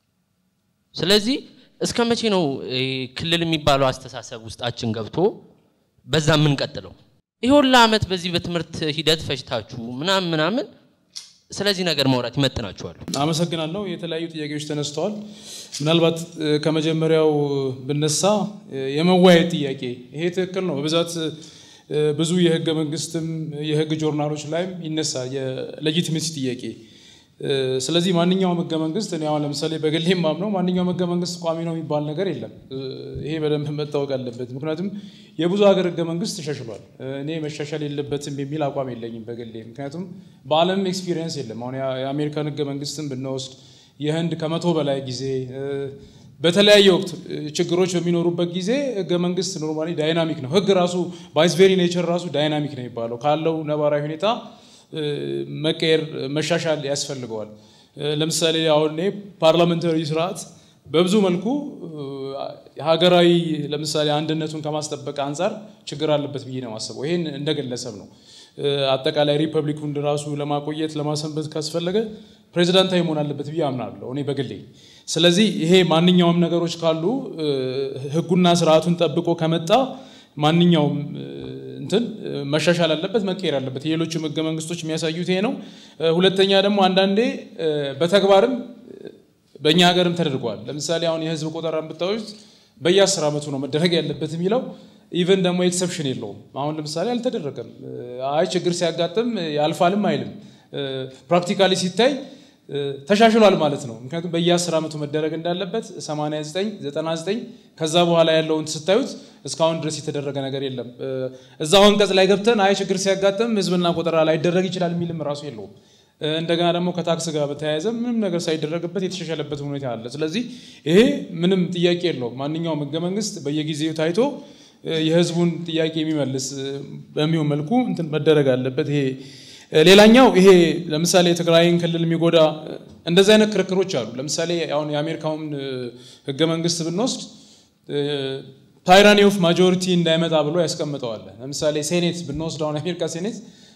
[SPEAKER 12] ስለዚህ እስከ መቼ ነው ክልል የሚባለው አስተሳሰብ ውስጣችን ገብቶ በዛ የምንቀጥለው? ይህ ሁላ ዓመት በዚህ በትምህርት ሂደት ፈጅታችሁ ምናምን ምናምን ስለዚህ ነገር ማውራት ይመጥናችኋል?
[SPEAKER 2] አመሰግናለሁ። የተለያዩ ጥያቄዎች ተነስተዋል። ምናልባት ከመጀመሪያው ብነሳ የመወያየት ጥያቄ ይሄ ትክክል ነው። በብዛት ብዙ የህገ መንግስትም የህግ ጆርናሎች ላይም ይነሳል የሌጂቲሜሲ ጥያቄ። ስለዚህ ማንኛውም ህገ መንግስት እኔ አሁን ለምሳሌ በግሌ ማምነው ማንኛውም ህገ መንግስት ቋሚ ነው የሚባል ነገር የለም። ይሄ በደንብ መታወቅ አለበት። ምክንያቱም የብዙ ሀገር ህገ መንግስት ተሻሽሏል። እኔ መሻሻል የለበትም የሚል አቋም የለኝም በግሌ። ምክንያቱም በዓለም ኤክስፒሪየንስ የለም። አሁን የአሜሪካን ህገ መንግስትን ብንወስድ የህንድ ከመቶ በላይ ጊዜ በተለያየ ወቅት ችግሮች በሚኖሩበት ጊዜ ህገ መንግስት ኖርማሊ ዳይናሚክ ነው። ህግ ራሱ ባይስ ቬሪ ኔቸር ራሱ ዳይናሚክ ነው የሚባለው ካለው ነባራዊ ሁኔታ መቀየር መሻሻል ያስፈልገዋል። ለምሳሌ አሁን እኔ ፓርላመንታሪ ስርዓት በብዙ መልኩ ሀገራዊ ለምሳሌ አንድነቱን ከማስጠበቅ አንጻር ችግር አለበት ብዬ ነው የማስበው። ይሄን እንደ ግለሰብ ነው። አጠቃላይ ሪፐብሊኩን ራሱ ለማቆየት ለማሰንበት ካስፈለገ ፕሬዚዳንታዊ መሆን አለበት ብዬ አምናለሁ እኔ በግሌ። ስለዚህ ይሄ ማንኛውም ነገሮች ካሉ ህጉና ስርዓቱን ጠብቆ ከመጣ ማንኛውም እንትን መሻሻል አለበት፣ መቀየር አለበት። የሌሎችም ህገ መንግስቶች የሚያሳዩት ይሄ ነው። ሁለተኛ ደግሞ አንዳንዴ በተግባርም በእኛ ሀገርም ተደርጓል። ለምሳሌ አሁን የህዝብ ቆጠራን ብታዩት በየአስር ዓመቱ ነው መደረግ ያለበት የሚለው ኢቨን ደግሞ ኤክሰፕሽን የለውም። አሁን ለምሳሌ አልተደረገም። አይ ችግር ሲያጋጥም ያልፋልም አይልም። ፕራክቲካሊ ሲታይ ተሻሽሏል ማለት ነው። ምክንያቱም በየአስር ዓመቱ መደረግ እንዳለበት 89 99 ከዛ በኋላ ያለውን ስታዩት እስካሁን ድረስ የተደረገ ነገር የለም። እዛው አንቀጽ ላይ ገብተን አይ ችግር ሲያጋጥም ህዝብና ቆጠራ ላይደረግ ይችላል የሚልም ራሱ የለውም። እንደገና ደግሞ ከታክስ ጋር በተያያዘ ምንም ነገር ሳይደረግበት የተሻሻለበት ሁኔታ አለ። ስለዚህ ይሄ ምንም ጥያቄ የለውም። ማንኛውም ህገ መንግስት በየጊዜው ታይቶ የህዝቡን ጥያቄ የሚመልስ በሚሆን መልኩ እንትን መደረግ አለበት። ይሄ ሌላኛው ይሄ ለምሳሌ የትግራይን ክልል የሚጎዳ እንደዚህ አይነት ክርክሮች አሉ። ለምሳሌ አሁን የአሜሪካውን ህገ መንግስት ብንወስድ ታይራኒ ኦፍ ማጆሪቲ እንዳይመጣ ብሎ ያስቀምጠዋል። ለምሳሌ ሴኔት ብንወስድ አሁን የአሜሪካ ሴኔት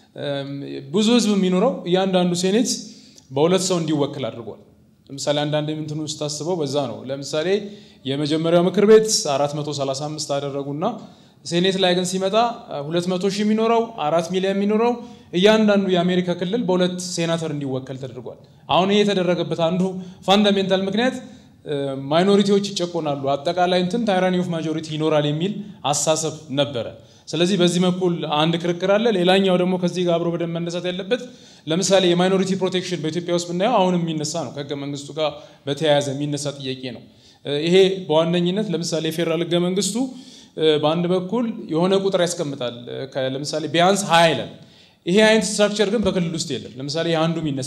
[SPEAKER 2] ብዙ ህዝብ የሚኖረው እያንዳንዱ ሴኔት በሁለት ሰው እንዲወክል አድርጓል። ለምሳሌ አንዳንድ ምንትኑ ስታስበው በዛ ነው። ለምሳሌ የመጀመሪያው ምክር ቤት 435 አደረጉና ሴኔት ላይ ግን ሲመጣ 200 ሺህ የሚኖረው አራት ሚሊዮን የሚኖረው እያንዳንዱ የአሜሪካ ክልል በሁለት ሴናተር እንዲወከል ተደርጓል። አሁን ይሄ የተደረገበት አንዱ ፋንዳሜንታል ምክንያት ማይኖሪቲዎች ይጨቆናሉ፣ አጠቃላይ እንትን ታይራኒ ኦፍ ማጆሪቲ ይኖራል የሚል አሳሰብ ነበረ። ስለዚህ በዚህ በኩል አንድ ክርክር አለ። ሌላኛው ደግሞ ከዚህ ጋር አብሮ በደንብ መነሳት ያለበት ለምሳሌ የማይኖሪቲ ፕሮቴክሽን በኢትዮጵያ ውስጥ ብናየው አሁንም የሚነሳ ነው። ከህገ መንግስቱ ጋር በተያያዘ የሚነሳ ጥያቄ ነው። ይሄ በዋነኝነት ለምሳሌ የፌዴራል ህገ መንግስቱ በአንድ በኩል የሆነ ቁጥር ያስቀምጣል። ለምሳሌ ቢያንስ ሀያ ይላል። ይሄ አይነት ስትራክቸር ግን በክልል ውስጥ የለም። ለምሳሌ አንዱ የሚነሳ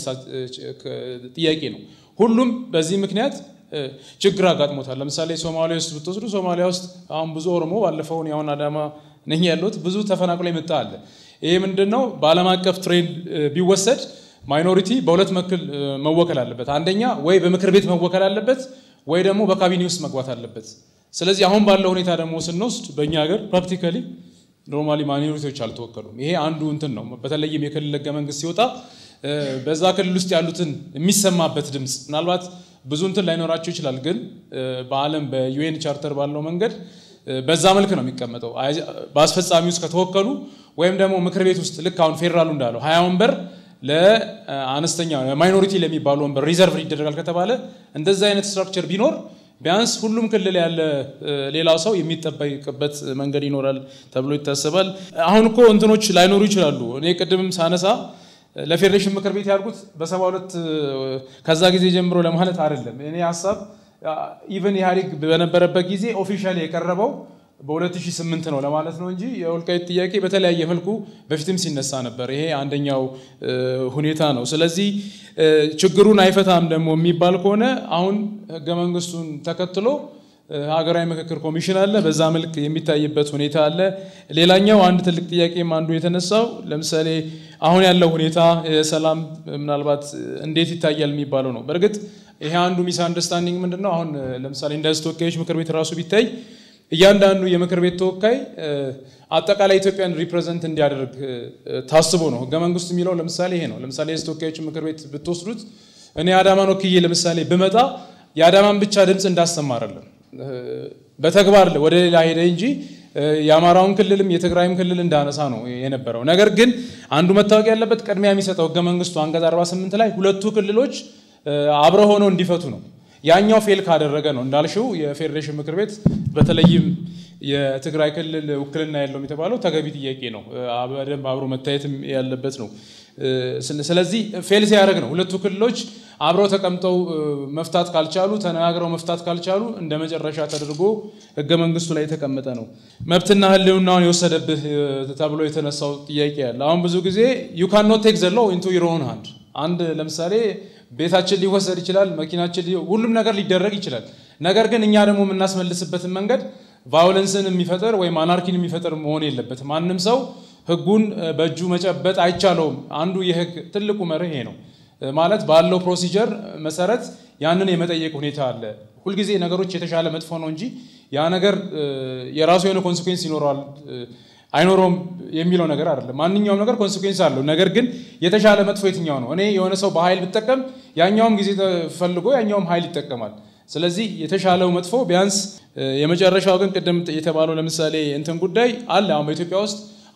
[SPEAKER 2] ጥያቄ ነው። ሁሉም በዚህ ምክንያት ችግር አጋጥሞታል። ለምሳሌ ሶማሊያ ውስጥ ብትወስዱ ሶማሊያ ውስጥ አሁን ብዙ ኦሮሞ ባለፈውን ያሁን አዳማ ነኝ ያለሁት ብዙ ተፈናቅሎ የመጣ አለ። ይሄ ምንድን ነው? በዓለም አቀፍ ትሬንድ ቢወሰድ ማይኖሪቲ በሁለት መክል መወከል አለበት። አንደኛ ወይ በምክር ቤት መወከል አለበት፣ ወይ ደግሞ በካቢኔ ውስጥ መግባት አለበት። ስለዚህ አሁን ባለው ሁኔታ ደግሞ ስንወስድ በእኛ ሀገር ፕራክቲካሊ ኖርማሊ ማይኖሪቲዎች አልተወከሉም። ይሄ አንዱ እንትን ነው። በተለይም የክልል ህገ መንግስት ሲወጣ በዛ ክልል ውስጥ ያሉትን የሚሰማበት ድምፅ ምናልባት ብዙ እንትን ላይኖራቸው ይችላል፣ ግን በዓለም በዩኤን ቻርተር ባለው መንገድ በዛ መልክ ነው የሚቀመጠው። በአስፈጻሚ ውስጥ ከተወከሉ ወይም ደግሞ ምክር ቤት ውስጥ ልክ አሁን ፌዴራሉ እንዳለው ሀያ ወንበር ለአነስተኛ ማይኖሪቲ ለሚባሉ ወንበር ሪዘርቭ ይደረጋል ከተባለ እንደዛ አይነት ስትራክቸር ቢኖር ቢያንስ ሁሉም ክልል ያለ ሌላው ሰው የሚጠበቅበት መንገድ ይኖራል ተብሎ ይታሰባል። አሁን እኮ እንትኖች ላይኖሩ ይችላሉ። እኔ ቅድምም ሳነሳ ለፌዴሬሽን ምክር ቤት ያልኩት በሰባ ሁለት ከዛ ጊዜ ጀምሮ ለማለት አይደለም። እኔ ሀሳብ ኢቨን ኢህአዴግ በነበረበት ጊዜ ኦፊሻሊ የቀረበው በ2008 ነው ለማለት ነው እንጂ የወልቃይት ጥያቄ በተለያየ መልኩ በፊትም ሲነሳ ነበር። ይሄ አንደኛው ሁኔታ ነው። ስለዚህ ችግሩን አይፈታም ደግሞ የሚባል ከሆነ አሁን ህገ መንግስቱን ተከትሎ ሀገራዊ ምክክር ኮሚሽን አለ። በዛ መልክ የሚታይበት ሁኔታ አለ። ሌላኛው አንድ ትልቅ ጥያቄም አንዱ የተነሳው ለምሳሌ አሁን ያለው ሁኔታ የሰላም ምናልባት እንዴት ይታያል የሚባለው ነው። በእርግጥ ይሄ አንዱ ሚስ አንደርስታንዲንግ ምንድን ነው? አሁን ለምሳሌ እንደ ህዝብ ተወካዮች ምክር ቤት ራሱ ቢታይ እያንዳንዱ የምክር ቤት ተወካይ አጠቃላይ ኢትዮጵያን ሪፕሬዘንት እንዲያደርግ ታስቦ ነው። ህገ መንግስቱ የሚለው ለምሳሌ ይሄ ነው። ለምሳሌ የህዝብ ተወካዮች ምክር ቤት ብትወስዱት እኔ አዳማን ወክዬ ለምሳሌ ብመጣ የአዳማን ብቻ ድምፅ እንዳሰማ አይደለም፣ በተግባር ወደ ሌላ ሄደ እንጂ የአማራውን ክልልም የትግራይም ክልል እንዳነሳ ነው የነበረው። ነገር ግን አንዱ መታወቅ ያለበት ቅድሚያ የሚሰጠው ህገ መንግስቱ አንቀጽ 48 ላይ ሁለቱ ክልሎች አብረ ሆነው እንዲፈቱ ነው። ያኛው ፌል ካደረገ ነው እንዳልሽው የፌዴሬሽን ምክር ቤት በተለይም የትግራይ ክልል ውክልና የለውም የተባለው ተገቢ ጥያቄ ነው። በደንብ አብሮ መታየትም ያለበት ነው። ስለዚህ ፌል ሲያደርግ ነው ሁለቱ ክልሎች አብረው ተቀምጠው መፍታት ካልቻሉ ተነጋግረው መፍታት ካልቻሉ እንደ መጨረሻ ተደርጎ ህገ መንግስቱ ላይ የተቀመጠ ነው። መብትና ህልውናውን የወሰደብህ ተብሎ የተነሳው ጥያቄ ያለ አሁን ብዙ ጊዜ ዩ ካን ኖት ቴክ ዘ ሎው ኢንቱ ዩር ኦን ሃንድ አንድ ለምሳሌ ቤታችን ሊወሰድ ይችላል፣ መኪናችን ሁሉም ነገር ሊደረግ ይችላል። ነገር ግን እኛ ደግሞ የምናስመልስበትን መንገድ ቫዮለንስን የሚፈጥር ወይም አናርኪን የሚፈጥር መሆን የለበትም። ማንም ሰው ህጉን በእጁ መጨበጥ አይቻለውም። አንዱ የህግ ትልቁ መርህ ይሄ ነው። ማለት ባለው ፕሮሲጀር መሰረት ያንን የመጠየቅ ሁኔታ አለ። ሁልጊዜ ነገሮች የተሻለ መጥፎ ነው እንጂ ያ ነገር የራሱ የሆነ ኮንሲኩዌንስ ይኖረዋል አይኖረውም የሚለው ነገር አይደለም። ማንኛውም ነገር ኮንሲኩዌንስ አለው። ነገር ግን የተሻለ መጥፎ የትኛው ነው? እኔ የሆነ ሰው በኃይል ብጠቀም ያኛውም ጊዜ ፈልጎ ያኛውም ኃይል ይጠቀማል። ስለዚህ የተሻለው መጥፎ ቢያንስ የመጨረሻው ግን ቅድም የተባለው ለምሳሌ እንትን ጉዳይ አለ። አሁን በኢትዮጵያ ውስጥ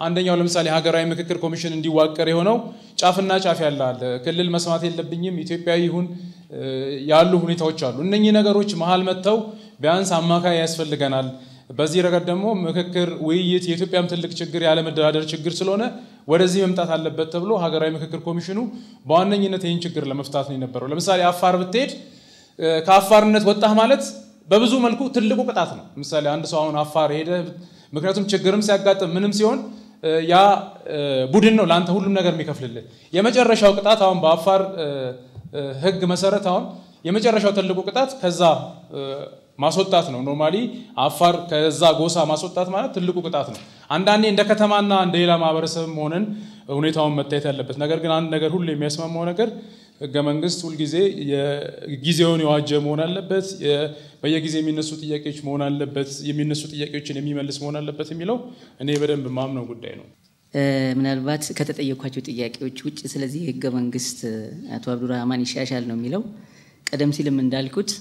[SPEAKER 2] አንደኛው ለምሳሌ ሀገራዊ ምክክር ኮሚሽን እንዲዋቀር የሆነው ጫፍና ጫፍ ያለ አለ። ክልል መስማት የለብኝም ኢትዮጵያዊ ይሁን ያሉ ሁኔታዎች አሉ። እነኚህ ነገሮች መሀል መጥተው ቢያንስ አማካይ ያስፈልገናል። በዚህ ረገድ ደግሞ ምክክር፣ ውይይት የኢትዮጵያም ትልቅ ችግር ያለመደራደር ችግር ስለሆነ ወደዚህ መምጣት አለበት ተብሎ ሀገራዊ ምክክር ኮሚሽኑ በዋነኝነት ይህን ችግር ለመፍታት ነው የነበረው። ለምሳሌ አፋር ብትሄድ ከአፋርነት ወጣህ ማለት በብዙ መልኩ ትልቁ ቅጣት ነው። ለምሳሌ አንድ ሰው አሁን አፋር ሄደ፣ ምክንያቱም ችግርም ሲያጋጥም ምንም ሲሆን ያ ቡድን ነው ለአንተ ሁሉም ነገር የሚከፍልልህ። የመጨረሻው ቅጣት አሁን በአፋር ሕግ መሰረት አሁን የመጨረሻው ትልቁ ቅጣት ከዛ ማስወጣት ነው። ኖርማሊ አፋር ከዛ ጎሳ ማስወጣት ማለት ትልቁ ቅጣት ነው። አንዳንዴ እንደ ከተማና እንደ ሌላ ማህበረሰብም ሆነን ሁኔታውን መታየት ያለበት ነገር ግን አንድ ነገር ሁሉ የሚያስማማው ነገር ህገ መንግስት ሁልጊዜ ጊዜውን የዋጀ መሆን አለበት። በየጊዜ የሚነሱ ጥያቄዎች መሆን አለበት። የሚነሱ ጥያቄዎችን የሚመልስ መሆን አለበት የሚለው እኔ በደንብ ማምነው ጉዳይ ነው።
[SPEAKER 3] ምናልባት ከተጠየኳቸው ጥያቄዎች ውጭ ስለዚህ ህገ መንግስት አቶ አብዱራህማን ይሻሻል ነው የሚለው። ቀደም ሲልም እንዳልኩት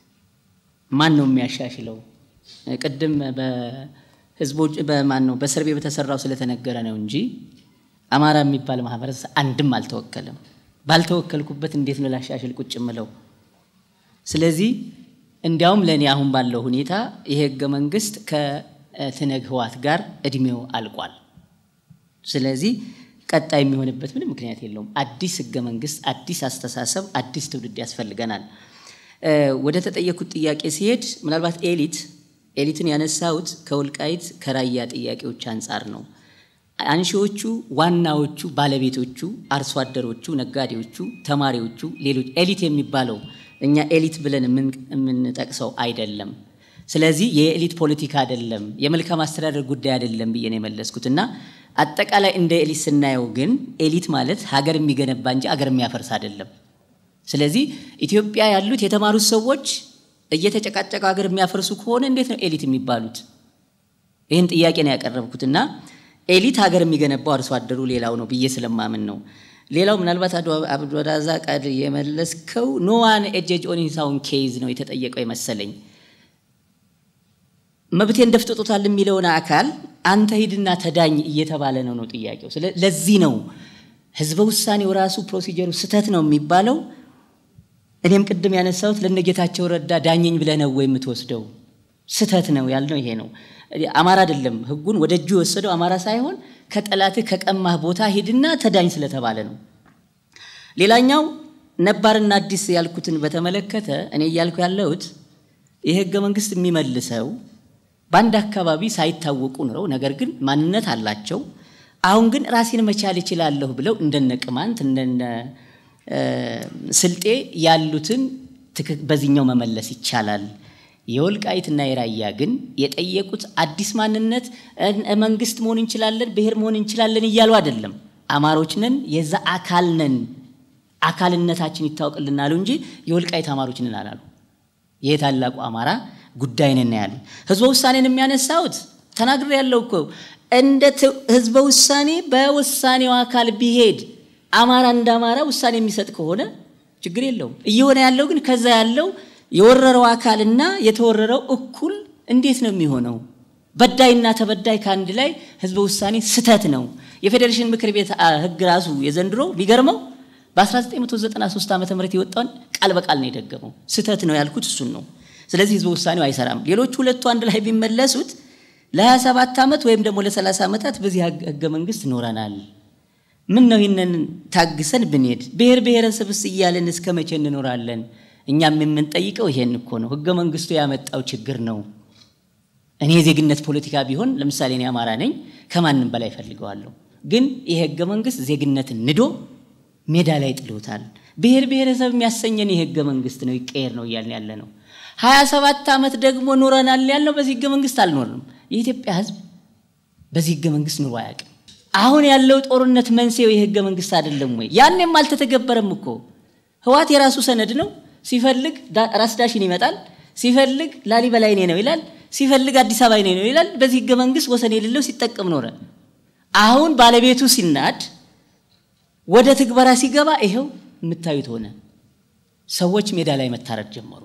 [SPEAKER 3] ማን ነው የሚያሻሽለው? ቅድም በህዝቦች በማን ነው በሰርቤ በተሰራው ስለተነገረ ነው እንጂ አማራ የሚባል ማህበረሰብ አንድም አልተወከለም። ባልተወከልኩበት እንዴት ነው ላሻሽል ቁጭ ምለው? ስለዚህ እንዲያውም ለእኔ አሁን ባለው ሁኔታ ይሄ ህገ መንግስት ከትነግ ህዋት ጋር እድሜው አልቋል። ስለዚህ ቀጣይ የሚሆንበት ምንም ምክንያት የለውም። አዲስ ህገ መንግስት፣ አዲስ አስተሳሰብ፣ አዲስ ትውልድ ያስፈልገናል። ወደ ተጠየኩት ጥያቄ ሲሄድ ምናልባት ኤሊት ኤሊትን ያነሳሁት ከወልቃይት ከራያ ጥያቄዎች አንጻር ነው። አንሺዎቹ ዋናዎቹ ባለቤቶቹ አርሶ አደሮቹ፣ ነጋዴዎቹ፣ ተማሪዎቹ፣ ሌሎች ኤሊት የሚባለው እኛ ኤሊት ብለን የምንጠቅሰው አይደለም። ስለዚህ የኤሊት ፖለቲካ አይደለም፣ የመልካም አስተዳደር ጉዳይ አይደለም ብዬ ነው የመለስኩት እና አጠቃላይ እንደ ኤሊት ስናየው ግን ኤሊት ማለት ሀገር የሚገነባ እንጂ ሀገር የሚያፈርስ አይደለም። ስለዚህ ኢትዮጵያ ያሉት የተማሩት ሰዎች እየተጨቃጨቀ ሀገር የሚያፈርሱ ከሆነ እንዴት ነው ኤሊት የሚባሉት? ይህን ጥያቄ ነው ያቀረብኩት እና ኤሊት ሀገር የሚገነባው አርሶ አደሩ ሌላው ነው ብዬ ስለማምን ነው። ሌላው ምናልባት አብዱራዛቅ የመለስከው ኖዋን ኤጀጅ ኦን ሂዝ ኦውን ኬዝ ነው የተጠየቀው የመሰለኝ። መብቴን ደፍጥጦታል የሚለውን አካል አንተ ሂድና ተዳኝ እየተባለ ነው ነው ጥያቄው። ለዚህ ነው ህዝበ ውሳኔው ራሱ ፕሮሲጀሩ ስህተት ነው የሚባለው። እኔም ቅድም ያነሳሁት ለነጌታቸው ረዳ ዳኘኝ ብለህ ነው ወይ የምትወስደው? ስህተት ነው ያልነው ይሄ ነው። አማራ አይደለም ህጉን ወደ እጁ የወሰደው አማራ ሳይሆን ከጠላትህ ከቀማህ ቦታ ሂድና ተዳኝ ስለተባለ ነው። ሌላኛው ነባርና አዲስ ያልኩትን በተመለከተ እኔ እያልኩ ያለሁት ይህ ህገ መንግስት የሚመልሰው በአንድ አካባቢ ሳይታወቁ ኑረው ነገር ግን ማንነት አላቸው። አሁን ግን ራሴን መቻል እችላለሁ ብለው እንደነ ቅማንት እንደነ ስልጤ ያሉትን በዚህኛው መመለስ ይቻላል። የወልቃይትና የራያ ግን የጠየቁት አዲስ ማንነት መንግስት መሆን እንችላለን፣ ብሔር መሆን እንችላለን እያሉ አይደለም። አማሮች ነን፣ የዛ አካል ነን፣ አካልነታችን ይታወቅልናሉ እንጂ የወልቃይት አማሮች ነን አላሉ። ይህ ታላቁ አማራ ጉዳይ ነን ያሉ። ህዝበ ውሳኔን የሚያነሳውት ተናግሬ ያለው እኮ እንደ ህዝበ ውሳኔ በውሳኔው አካል ቢሄድ አማራ እንደ አማራ ውሳኔ የሚሰጥ ከሆነ ችግር የለውም። እየሆነ ያለው ግን ከዛ ያለው የወረረው አካልና የተወረረው እኩል እንዴት ነው የሚሆነው? በዳይና ተበዳይ ከአንድ ላይ ህዝበ ውሳኔ ስተት ነው። የፌዴሬሽን ምክር ቤት ህግ ራሱ የዘንድሮ ቢገርመው በ1993 ዓ ም የወጣውን ቃል በቃል ነው የደገመው። ስተት ነው ያልኩት እሱን ነው። ስለዚህ ህዝበ ውሳኔው አይሰራም። ሌሎች ሁለቱ አንድ ላይ ቢመለሱት ለ27 ዓመት ወይም ደግሞ ለ30 ዓመታት በዚህ ህገ መንግስት ኖረናል። ምን ነው ይህንን ታግሰን ብንሄድ ብሔር ብሔረሰብስ እያለን እስከ መቼ እንኖራለን? እኛም የምንጠይቀው ይሄን እኮ ነው። ህገ መንግስቱ ያመጣው ችግር ነው። እኔ የዜግነት ፖለቲካ ቢሆን ለምሳሌ እኔ አማራ ነኝ፣ ከማንም በላይ ፈልገዋለሁ። ግን ይሄ ህገ መንግስት ዜግነትን ንዶ ሜዳ ላይ ጥሎታል። ብሔር ብሔረሰብ የሚያሰኘን የህገ መንግስት ነው፣ ይቀየር ነው እያልን ያለ ነው። ሀያ ሰባት ዓመት ደግሞ ኑረናል ያልነው በዚህ ህገ መንግስት አልኖርንም። የኢትዮጵያ ህዝብ በዚህ ህገ መንግስት ኑሮ አያውቅም። አሁን ያለው ጦርነት መንስኤው የህገ መንግስት አይደለም ወይ? ያኔም አልተተገበረም እኮ። ህዋት የራሱ ሰነድ ነው። ሲፈልግ ራስ ዳሽን ይመጣል፣ ሲፈልግ ላሊበላ የኔ ነው ይላል፣ ሲፈልግ አዲስ አበባ የኔ ነው ይላል። በዚህ ህገ መንግስት ወሰን የሌለው ሲጠቀም ኖረ። አሁን ባለቤቱ ሲናድ ወደ ትግበራ ሲገባ ይኸው የምታዩት ሆነ። ሰዎች ሜዳ ላይ መታረድ ጀመሩ።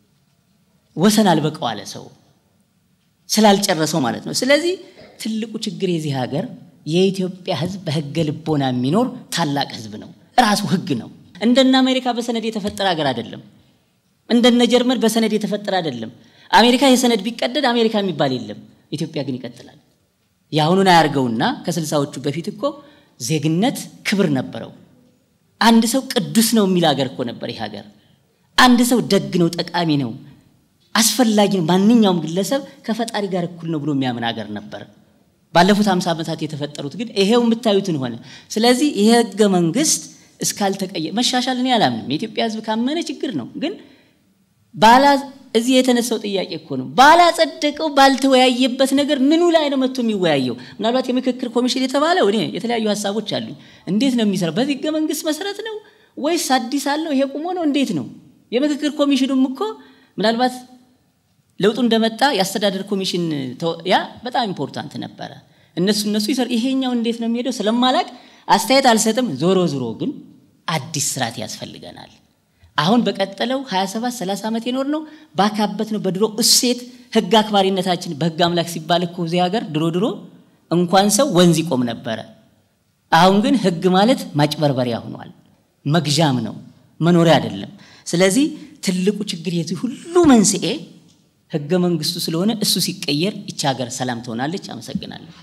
[SPEAKER 3] ወሰን አልበቀው አለ ሰው ስላልጨረሰው ማለት ነው። ስለዚህ ትልቁ ችግር የዚህ ሀገር የኢትዮጵያ ህዝብ በህገ ልቦና የሚኖር ታላቅ ህዝብ ነው። ራሱ ህግ ነው። እንደነ አሜሪካ በሰነድ የተፈጠረ ሀገር አይደለም። እንደነ ጀርመን በሰነድ የተፈጠረ አይደለም። አሜሪካ የሰነድ ቢቀደድ አሜሪካ የሚባል የለም። ኢትዮጵያ ግን ይቀጥላል። የአሁኑን አያርገውና ከስልሳዎቹ በፊት እኮ ዜግነት ክብር ነበረው። አንድ ሰው ቅዱስ ነው የሚል ሀገር እኮ ነበር ይህ ሀገር። አንድ ሰው ደግ ነው፣ ጠቃሚ ነው፣ አስፈላጊ ነው፣ ማንኛውም ግለሰብ ከፈጣሪ ጋር እኩል ነው ብሎ የሚያምን ሀገር ነበር። ባለፉት ሃምሳ ዓመታት የተፈጠሩት ግን ይሄው የምታዩትን ሆነ። ስለዚህ ይሄ ህገ መንግስት እስካልተቀየ መሻሻል እኔ አላምንም። የኢትዮጵያ ህዝብ ካመነ ችግር ነው ግን ባላ እዚህ የተነሳው ጥያቄ እኮ ነው። ባላጸደቀው ባልተወያየበት ነገር ምኑ ላይ ነው መጥቶ የሚወያየው? ምናልባት የምክክር ኮሚሽን የተባለው እኔ የተለያዩ ሀሳቦች አሉኝ። እንዴት ነው የሚሰራው? በዚህ ህገ መንግስት መሰረት ነው ወይስ አዲስ አለው? ይሄ ቁሞ ነው? እንዴት ነው? የምክክር ኮሚሽኑም እኮ ምናልባት ለውጡ እንደመጣ የአስተዳደር ኮሚሽን ያ በጣም ኢምፖርታንት ነበረ። እነሱ እነሱ ይሰሩ። ይሄኛው እንዴት ነው የሚሄደው ስለማላቅ አስተያየት አልሰጥም። ዞሮ ዞሮ ግን አዲስ ስርዓት ያስፈልገናል። አሁን በቀጠለው 27 30 ዓመት የኖር ነው ባካበት ነው በድሮ እሴት ህግ አክባሪነታችን በህግ አምላክ ሲባል እኮ እዚህ ሀገር ድሮ ድሮ እንኳን ሰው ወንዝ ይቆም ነበረ። አሁን ግን ህግ ማለት ማጭበርበሪያ ሆኗል። መግዣም ነው መኖሪያ አይደለም። ስለዚህ ትልቁ ችግር የዚህ ሁሉ መንስኤ ህገ መንግስቱ ስለሆነ እሱ ሲቀየር ይቺ ሀገር ሰላም ትሆናለች። አመሰግናለሁ።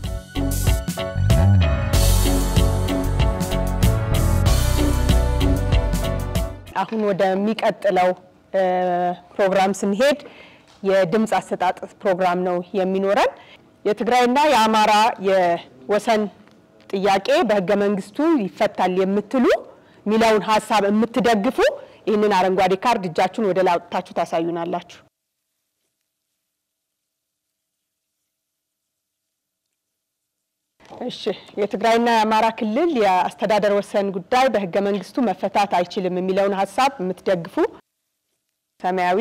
[SPEAKER 1] አሁን ወደሚቀጥለው ፕሮግራም ስንሄድ የድምፅ አሰጣጥ ፕሮግራም ነው የሚኖረን። የትግራይና የአማራ የወሰን ጥያቄ በህገ መንግስቱ ይፈታል የምትሉ ሚለውን ሀሳብ የምትደግፉ ይህንን አረንጓዴ ካርድ እጃችሁን ወደ ላይ አውጥታችሁ ታሳዩናላችሁ። እሺ የትግራይና የአማራ ክልል የአስተዳደር ወሰን ጉዳይ በህገ መንግስቱ መፈታት አይችልም የሚለውን ሀሳብ የምትደግፉ ሰማያዊ፣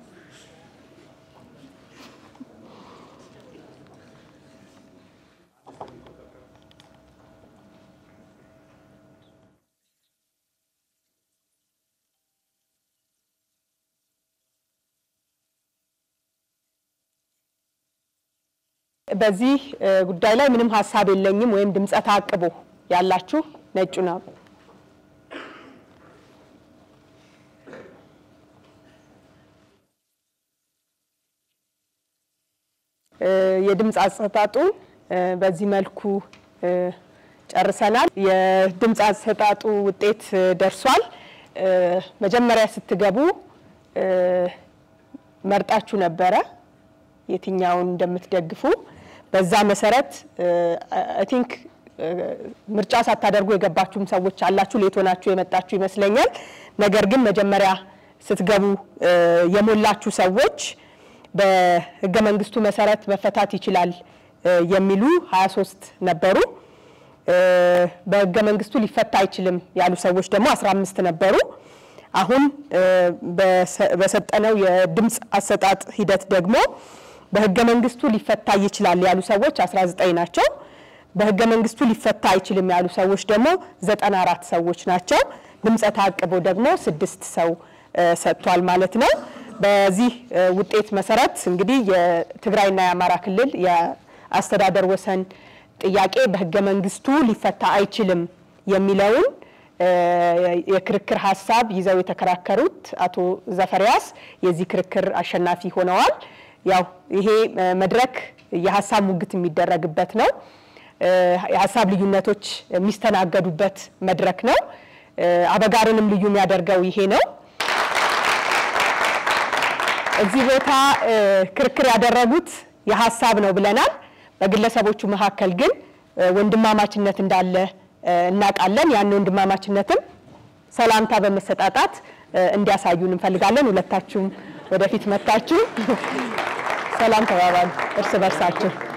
[SPEAKER 1] በዚህ ጉዳይ ላይ ምንም ሀሳብ የለኝም ወይም ድምፀ ተአቅቦ ያላችሁ ነጩ ነው። የድምፅ አሰጣጡን በዚህ መልኩ ጨርሰናል። የድምፅ አሰጣጡ ውጤት ደርሷል። መጀመሪያ ስትገቡ መርጣችሁ ነበረ የትኛውን እንደምትደግፉ። በዛ መሰረት አይ ቲንክ ምርጫ ሳታደርጉ የገባችሁም ሰዎች አላችሁ፣ ሌት ሆናችሁ የመጣችሁ ይመስለኛል። ነገር ግን መጀመሪያ ስትገቡ የሞላችሁ ሰዎች በህገ መንግስቱ መሰረት መፈታት ይችላል የሚሉ 23 ነበሩ። በህገ መንግስቱ ሊፈታ አይችልም ያሉ ሰዎች ደግሞ 15 ነበሩ። አሁን በሰጠነው የድምፅ አሰጣጥ ሂደት ደግሞ በህገ መንግስቱ ሊፈታ ይችላል ያሉ ሰዎች 19 ናቸው። በህገ መንግስቱ ሊፈታ አይችልም ያሉ ሰዎች ደግሞ 94 ሰዎች ናቸው። ድምፀ ተአቅቦ ደግሞ ስድስት ሰው ሰጥቷል ማለት ነው። በዚህ ውጤት መሰረት እንግዲህ የትግራይና የአማራ ክልል የአስተዳደር ወሰን ጥያቄ በህገ መንግስቱ ሊፈታ አይችልም የሚለውን የክርክር ሀሳብ ይዘው የተከራከሩት አቶ ዘፈሪያስ የዚህ ክርክር አሸናፊ ሆነዋል። ያው ይሄ መድረክ የሀሳብ ሙግት የሚደረግበት ነው። የሀሳብ ልዩነቶች የሚስተናገዱበት መድረክ ነው። አበጋርንም ልዩ የሚያደርገው ይሄ ነው። እዚህ ቦታ ክርክር ያደረጉት የሀሳብ ነው ብለናል። በግለሰቦቹ መካከል ግን ወንድማማችነት እንዳለ እናውቃለን። ያን ወንድማማችነትም ሰላምታ በመሰጣጣት እንዲያሳዩን እንፈልጋለን። ሁለታችሁም ወደፊት መታችሁ ሰላም ተባባሉ እርስ በርሳችሁ።